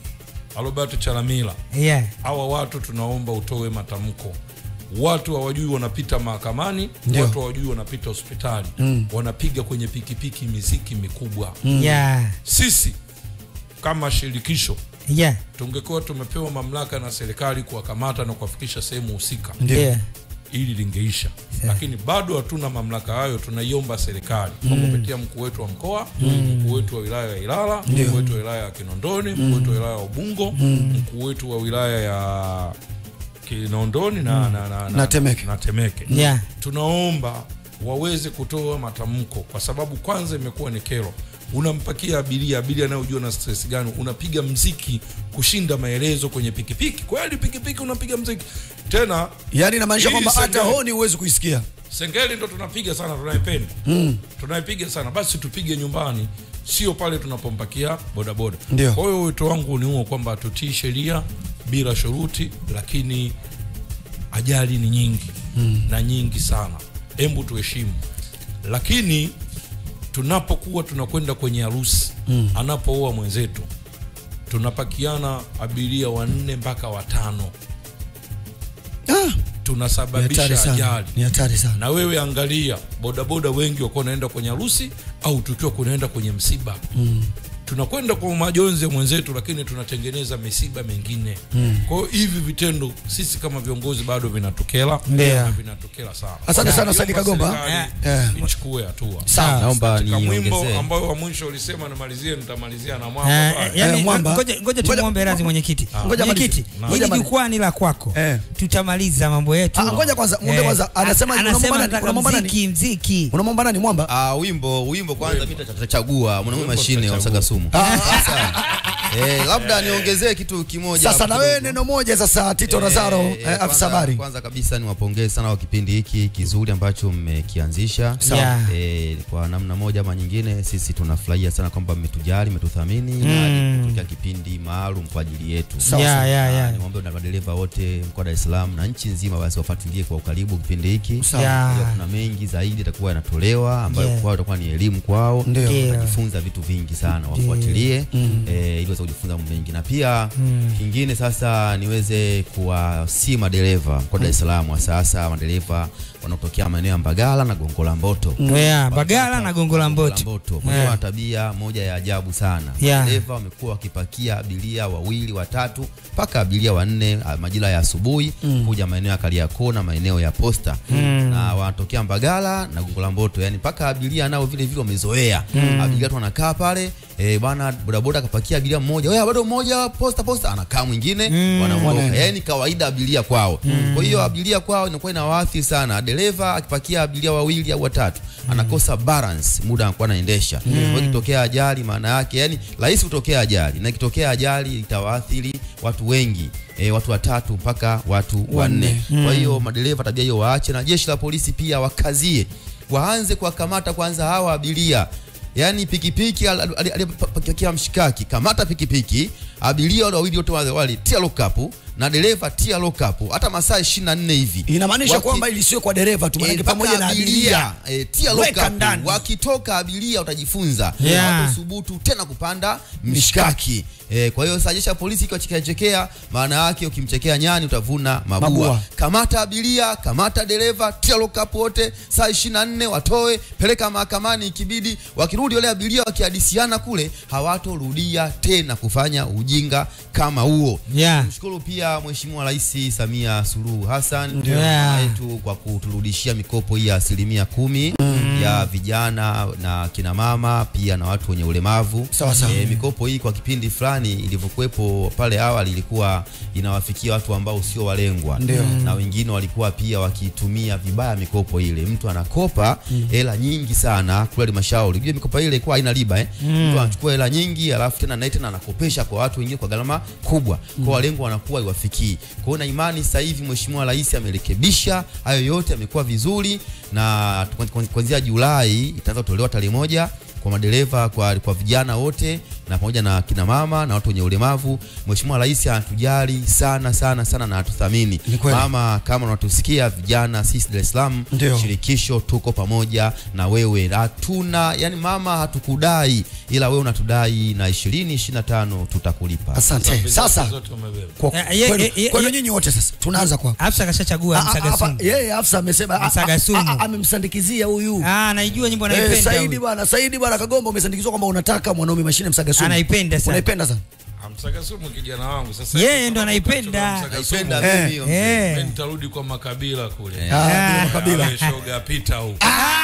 Albert Chalamila yeah hawa watu tunaomba utoe matamko watu hawajui wanapita mahakamani Ndio. watu hawajui wanapita hospitali wanapiga kwenye pikipiki miziki mikubwa yeah sisi kama shirikisho yeah tungekuwa tumepewa mamlaka na serikali kuwakamata na kuwafikisha sehemu husika ndio ili lingeisha lakini bado hatuna mamlaka hayo tunaiomba serikali kwa kupitia mkuu wetu wa mkoa mkuu wetu wa wilaya ya ilala mkuu wetu wa wilaya ya kinondoni mkuu wetu wa wilaya ya ubungo mkuu wetu wa wilaya ya kinondoni na, na, na, Na Temeke. na temeke yeah tunaomba waweze kutoa matamko kwa sababu kwanza imekuwa ni kero unampakia abiria abiria anayojua na stress gani unapiga mziki kushinda maelezo kwenye pikipiki kweli pikipiki unapiga mziki tena yaani inamaanisha Hii kwamba hata sengeli. honi huwezi kuisikia sengeli ndo tunapiga sana tunaipenda tunaipiga sana basi tupige nyumbani sio pale tunapompakia bodaboda Ndio. kwa hiyo wito wangu ni huo kwamba tutii sheria bila shuruti lakini ajali ni nyingi na nyingi sana hebu tuheshimu lakini tunapokuwa tunakwenda kwenye harusi anapooa mwenzetu tunapakiana abiria wanne mpaka watano ah, ni hatari tunasababisha sana ajali ni hatari sana na wewe angalia bodaboda wengi wakuwa wanaenda kwenye harusi au tukiwa kunaenda kwenye msiba mm. tunakwenda kwa majonzi ya mwenzetu lakini tunatengeneza misiba mengine mm. kwa hiyo hivi vitendo sisi kama viongozi bado vinatokela Ndio. na vinatokela sana Asante sana, Naomba Saidi Kagomba. serikali Eh. ichukue hatua sawa naomba katika mwimbo niongezee ambao wa mwisho ulisema nimalizie nitamalizia na mwamba Eh, pale. yani, Eh, Mwamba. ngoja ngoja Ngoja- tumwombe radhi mwenyekiti Ngoja mwenyekiti malize. Ngoja hili malize. jukwaa ni la kwako Eh. tutamaliza mambo yetu Ah, ngoja kwanza, mwombe kwanza. Anasema- a- unamwomba anasema nani? nataka Unamwomba nani? mziki mziki unamwomba nani mwamba Ah, wimbo wimbo kwanza mimi tutachagua mwanaume Wimbo mashine wa tutachagua. Sagasumu. Sasa, eh, labda niongezee kitu kimoja sasa hapo na wewe kidogo. neno moja sasa tito nazaro Eh, eh, eh, afisa kwanza- habari Kwanza kabisa niwapongeze sana kwa kipindi hiki kizuri ambacho mmekianzisha. Sawa. Yeah. Eh, kwa namna moja ama nyingine sisi tunafurahia sana kwamba mmetujali, mmetuthamini Mm. na kutokea kipindi maalum kwa ajili yetu. Sawa, Yeah, sawa. yeah, yeah. Na Niwaombe na madereva wote mkoa wa Dar es Salaam na nchi nzima basi wafuatilie kwa ukaribu kipindi hiki. Sawa. Yeah. Pia Kuna mengi zaidi yatakuwa yanatolewa ambayo Yeah. kwao itakuwa ni elimu kwao. Ndio. Ndio. Watajifunza vitu vingi sana, wafuatilie eh, ili kuweza kujifunza mambo mengi na pia kingine sasa niweze kuwasi madereva kwa Dar es Salaam wa sasa madereva wanaotokea maeneo ya Mbagala na Gongo la Mboto Yeah, Bagala na Gongo la Mboto. Mboto. Yeah. Kuna tabia moja ya ajabu sana. Yeah. Madereva wamekuwa wakipakia abiria wawili watatu mpaka abiria wanne ah, majira ya asubuhi kuja maeneo ya Kariakoo na maeneo ya Posta na wanatokea Mbagala na Gongo la Mboto, yani mpaka abiria nao vile vile wamezoea. Abiria tu wanakaa pale eh, bwana bodaboda akapakia abiria mmoja, wewe bado mmoja Posta Posta, anakaa mwingine wanaondoka. Wanaenda. Yani kawaida abiria kwao. Kwa hiyo abiria kwao inakuwa inawaathiri sana. Dereva akipakia abiria wawili au watatu anakosa balance muda anakuwa anaendesha. Kwa hiyo ikitokea ajali, maana yake yani rahisi kutokea ajali, na ikitokea ajali itawaathiri watu wengi e, watu watatu mpaka watu wanne. Kwa hiyo madereva tabia hiyo waache, na jeshi la polisi pia wakazie, waanze kuwakamata kwanza hawa abiria yaani pikipiki al- al- al- aliyepakia mshikaki, kamata pikipiki, abiria wale wawili wote wale wale tia lokapu na dereva tia lokapu, hata masaa 24 hivi inamaanisha Waki- kwamba ili sio kwa dereva tu Eh, manake mpaka pamoja na abiria eh, tia Weka lokapu. ndani. Wakitoka abiria utajifunza Yeah. hawatasubutu tena kupanda mshikaki. Eh, kwa hiyo sasa jeshi la polisi ikiwachekea chekea, maana yake ukimchekea nyani utavuna mabua. Mabua. Kamata abiria, kamata dereva, tia lokapu wote, saa 24 watoe, peleka mahakamani ikibidi. Wakirudi wale abiria wakihadisiana kule, hawatorudia tena kufanya ujinga kama huo. Yeah. Mshukuru pia Mheshimiwa Rais Samia Suluhu Hassan Ndio. mama yetu kwa kuturudishia mikopo hii ya asilimia kumi ya vijana na kina mama pia na watu wenye ulemavu. Sawa, sawa. Eh, mikopo hii kwa kipindi fulani ilivyokuwepo pale awali ilikuwa inawafikia watu ambao sio walengwa Ndio. na wengine walikuwa pia wakitumia vibaya mikopo ile. Mtu anakopa hela nyingi sana kule halmashauri. Unajua mikopo ile ilikuwa haina riba eh. Mtu anachukua hela nyingi alafu tena naye tena anakopesha kwa watu wengine kwa gharama kubwa. Kwa walengwa wanakuwa iwafikii. Kwa hiyo na imani sasa hivi Mheshimiwa Rais amerekebisha hayo yote, amekuwa vizuri na tu- kuanzia Julai itaanza kutolewa tarehe moja kwa madereva kwa, kwa vijana wote na pamoja na kina mama na watu wenye ulemavu. Mheshimiwa Rais anatujali sana sana sana na atuthamini. Ni kweli. Mama, kama unatusikia vijana, sisi Dar es Salaam Ndio. shirikisho tuko pamoja na wewe. Hatuna yani, mama, hatukudai ila wewe unatudai, na 20 25 tutakulipa. asante Bidhaa sasa zote umebeba. kwa Eh, ye- kwenu- ye- ye- kwenu ye- nyinyi wote sasa tunaanza kwa Afsa kashachagua Ah, ah, msaga hapa, sumu. yeye Afsa amesema ah, Msaga ah, sumu. ah, ah, amemsandikizia huyu Ah, naijua nyimbo Eh, anaipenda. Saidi huyu. bwana, Saidi bwana Kagomba umesandikizwa kwamba unataka mwanaume mashine msaga sumu. Anaipenda sana. Unaipenda sana. Amsaga sumu kijana wangu sasa. Yeye hivi ndo kama anaipenda. msaga sumu, Naipenda Eh, mimi hiyo. Eh. mimi nitarudi kwa makabila kule. Ah, bila makabila. Ale shoga pita huko.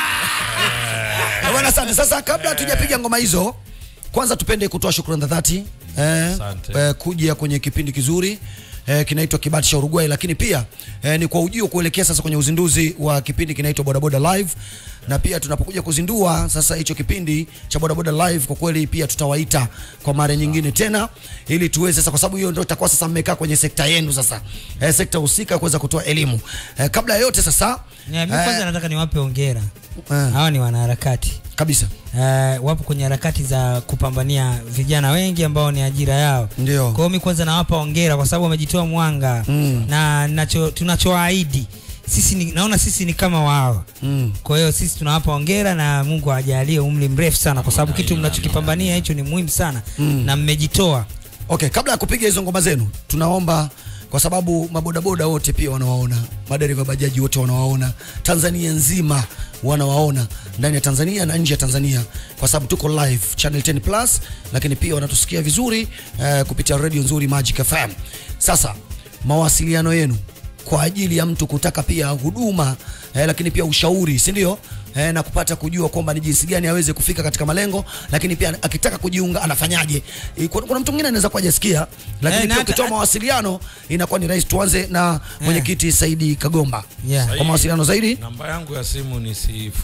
Eh, Bwana asante. Sasa kabla hatujapiga ngoma hizo, kwanza tupende kutoa shukrani za dhati eh, Asante. eh, kuja kwenye kipindi kizuri eh, kinaitwa Kibati cha Uruguay, lakini pia eh, ni kwa ujio kuelekea sasa kwenye uzinduzi wa kipindi kinaitwa Bodaboda Live, na pia tunapokuja kuzindua sasa hicho kipindi cha Bodaboda Live, kwa kweli pia tutawaita kwa mara nyingine tena, ili tuweze sasa, kwa sababu hiyo ndio itakuwa sasa mmekaa kwenye sekta yenu sasa, eh, sekta husika kuweza kutoa elimu eh, kabla ya yote sasa Yeah, mimi kwanza nataka niwape hongera. eh, Hawa ni wanaharakati. kabisa Uh, wapo kwenye harakati za kupambania vijana wengi ambao ni ajira yao. Ndio. Kwa hiyo mimi kwanza nawapa hongera kwa sababu wamejitoa mwanga Mm. na nacho tunachoahidi sisi ni, naona sisi ni kama wao. mm. Kwa hiyo sisi tunawapa hongera na Mungu awajalie umri mrefu sana kwa sababu kitu mnachokipambania hicho ni muhimu sana na mmejitoa. Okay, kabla ya kupiga hizo ngoma zenu, tunaomba kwa sababu mabodaboda wote pia wanawaona, madereva bajaji wote wanawaona, Tanzania nzima wanawaona ndani ya Tanzania na nje ya Tanzania, kwa sababu tuko live Channel 10 Plus, lakini pia wanatusikia vizuri eh, kupitia radio nzuri Magic FM. Sasa mawasiliano yenu kwa ajili ya mtu kutaka pia huduma eh, lakini pia ushauri, si ndio? Eh, na kupata kujua kwamba ni jinsi gani aweze kufika katika malengo, lakini pia akitaka kujiunga anafanyaje. Eh, Kuna, kuna mtu mwingine anaweza kuwa hajasikia, lakini Eh, na pia hata- ukitoa mawasiliano inakuwa ni rahisi. Tuanze na mwenyekiti Saidi Kagomba Yeah. kwa mawasiliano zaidi Namba yangu ya simu ni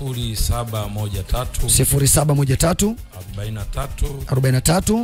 0713 0713 43 43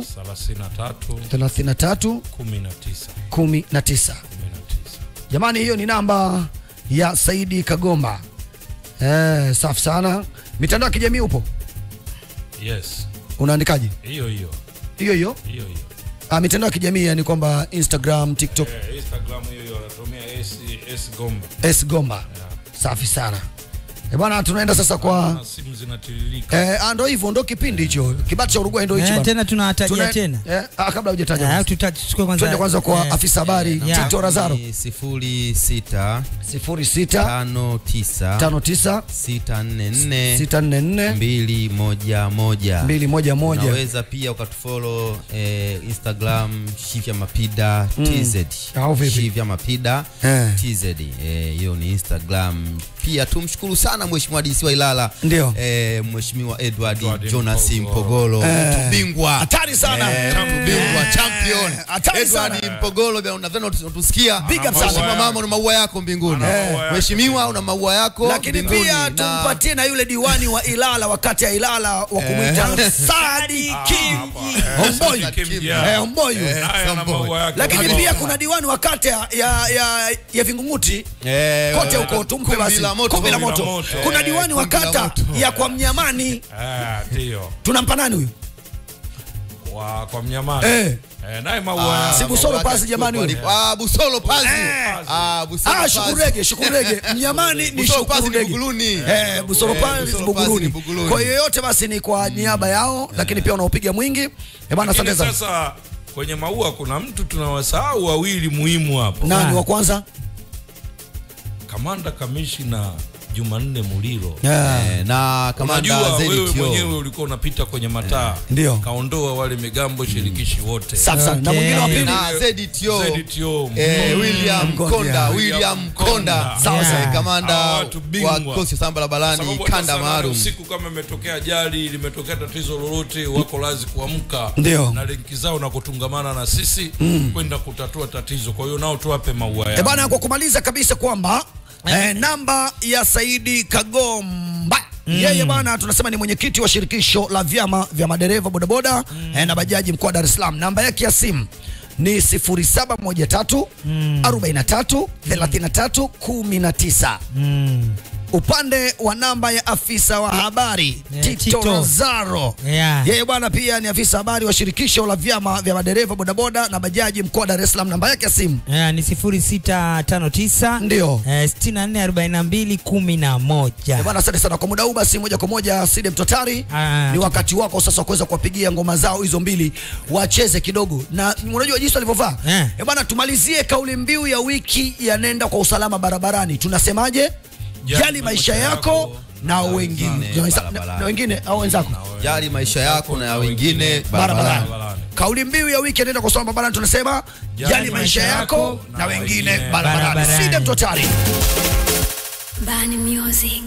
33 33 19 19. 19. Jamani, hiyo ni namba ya Saidi Kagomba. Eh, safi sana. Mitandao ya kijamii upo, Yes. unaandikaje? Hiyo hiyo. Hiyo hiyo Hiyo hiyo. ah, mitandao ya kijamii yani kwamba Instagram, TikTok, Eh, Instagram hiyo hiyo anatumia S S Gomba. S Gomba. Safi sana. Eh, bwana tunaenda sasa kwa na simu zinatiririka eh, ah, ndo hivyo ndo kipindi hicho kibati cha Uruguay ndo hicho Eh, bwana. tena tunawatajia Tuna- tena eh, ah, kabla hujataja Ah, tuta- tuchukue kwanza twende kwanza kwa eh, afisa habari yeah. Tito Razaro Ni sifuri sita 06 tano tisa 59 sita nne nne 644 mbili moja moja 211 unaweza pia ukatufollow eh, instagram shivya mapida tz Au vipi? shivya mapida Eh. tz eh, hiyo ni instagram pia tumshukuru sana mheshimiwa DC wa Ilala Ndio. eh, mheshimiwa Edward, Edward Jonas Mpogolo. Mpogolo mtu bingwa hatari sana Eh, mtu bingwa champion hatari Edward sana. Mpogolo bia unadhani unatusikia Big up sana. Mheshimiwa mama una maua yako mbinguni Ana maua yake mheshimiwa una maua yako lakini mbinguni pia na- tumpatie na yule diwani wa Ilala wakati ya Ilala wa kumwita Sadi Kim Homboy eh, Homboy naye ana Samboy. maua yake lakini Baba. pia kuna diwani wa kata ya, ya, ya, ya Vingunguti Eh, kote eh, huko tumpe kumbi basi la moto, kumbi la kumbi la moto moto. kuna Eh, diwani wa kumbi la kata moto. ya kwa Mnyamani Eh, ndio tunampa nani huyu kwa kwa mnyamani Eh. eh, naye maua si yake Busolo maua Pazi yake jamani kwa- huyu. Ah, Busolo Pazi. Eh. Ah, Busolo Ah, Pazi. Shukurege, Shukurege. Mnyamani ni Busolo Pazi ni Shukurege. Buguluni. Eh, Busoro Eh, Pazi Busolo Pazi Buguruni. ni Buguruni. Kwa hiyo yote basi ni kwa niaba yao, lakini pia wanaopiga mwingi. Eh bwana, asante Lakini sana. sasa kwenye maua kuna mtu tunawasahau wawili muhimu hapo Nani wa kwanza? kamanda kamishina Jumanne Muliro Yeah. Eh, na kamanda Unajua wewe ZTO. mwenyewe ulikuwa unapita kwenye mataa Ndio. kaondoa wale migambo shirikishi wote Safi sana. Na Okay. mwingine wa pili. na ZTO. ZTO. Eh, William Mkonda. Konda, William William Konda. Konda. Sawa Eh, sawa. kamanda Hawa watu bingwa. wa kikosi cha samba la barabarani Sababu hata kanda saa nane maalum. usiku kama imetokea ajali limetokea tatizo lolote wako lazi kuamka Ndio. na lenki zao na kutungamana na sisi kwenda kutatua tatizo kwa hiyo nao tuwape maua Eh yao bwana, kwa kumaliza kabisa kwamba eh, namba ya Saidi Kagomba yeye bwana tunasema ni mwenyekiti wa shirikisho la vyama vya madereva bodaboda eh, na bajaji mkoa wa Dar es Salaam. Namba yake ya simu ni 0713 43 33 19. Mm. Upande wa namba ya afisa wa habari Eh, Tito, Tito. Razaro Yeah. yeye bwana pia ni afisa habari wa shirikisho la vyama vya madereva bodaboda na bajaji mkoa wa Dar es Salaam. Namba yake ya simu Yeah, ni 0659 Ndio. eh, 644211. Eh, Bwana, asante sana kwa muda huu. Basi moja kwa moja Side Mtotari, Ah, ni wakati wako sasa wa kuweza kuwapigia ngoma zao hizo mbili wacheze kidogo, na unajua jinsi walivyovaa Eh. eh bwana. Tumalizie kauli mbiu ya wiki ya nenda kwa usalama barabarani, tunasemaje? Jali maisha yako na wengine wengine na- na- barabarani. na wengine au wenzako Jali maisha yako na ya wengine barabarani. barabarani. Kauli mbiu ya wiki ya nenda kwa usalama barabarani tunasema jali maisha yako na wengine barabarani. barabarani. Side Mtotari. Bani Music.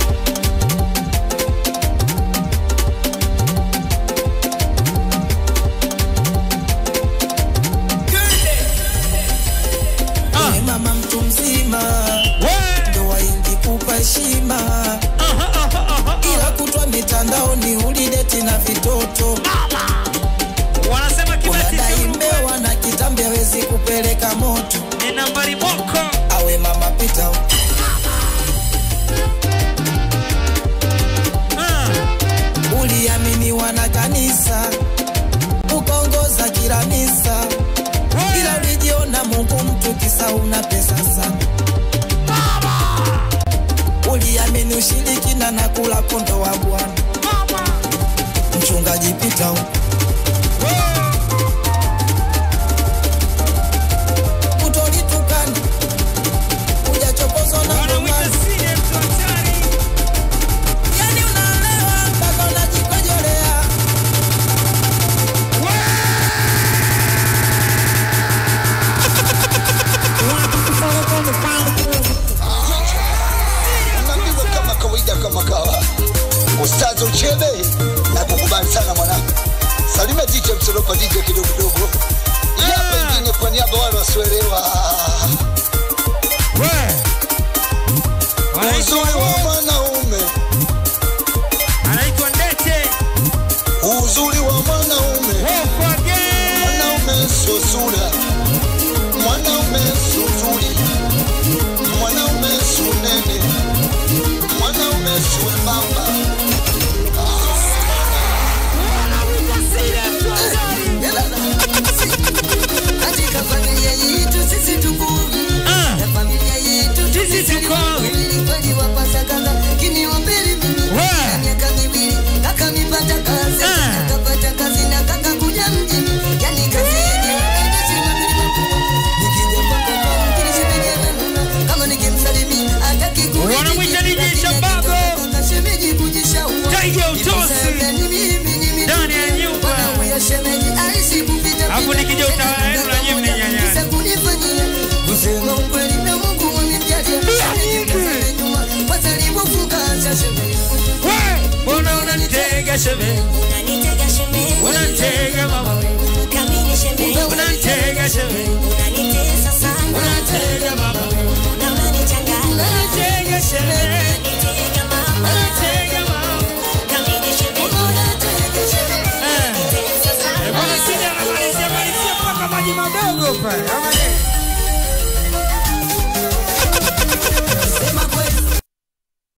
Wewe mama mtu mzima ndoa ingekupa heshima ila kutwa mitandaoni ulideti na vitoto wanasema unadai kibeti mbewa na kitambi hawezi kupeleka moto ni nambari moko awe mama pita uliaminiwa na kanisa ukaongoza kila misa ila ulijiona mungu mtu kisa una pesa sana uliamini ushirikina na kula kondo wa bwana mchungaji pita huko utolitukana ujachokozwa na wanamwita ngomani sine mtu hatari yani unaelewa mpaka unajikojolea Unapigwa kama kawaida kama kawa ustazi uchebe na kukubali sana mwanangu salime DJ msolopa DJ kidogo kidogo ya pengine kwa niaba wale wasioelewa uzuri wa mwanaume anaitwa ndete uzuri wa mwanaume mwanaume sio sura mwanaume sio zuri mwanaume sio nene mwanaume sio baba katika familia yetu sisi tuko na familia yetu Sisi tuko. kweli wapasa kanga kini sheme unanitega shemeji unanitega mama we kamili shemeji unanitega sheme unanitesa sana unanitega mama we na unanichanganya unanitega sheme unanitega mama unanitega mama kamili shemeji unanitega shemeji unanitesa sana bwana sija anamalizia malizia mpaka maji madogo pale ama nini?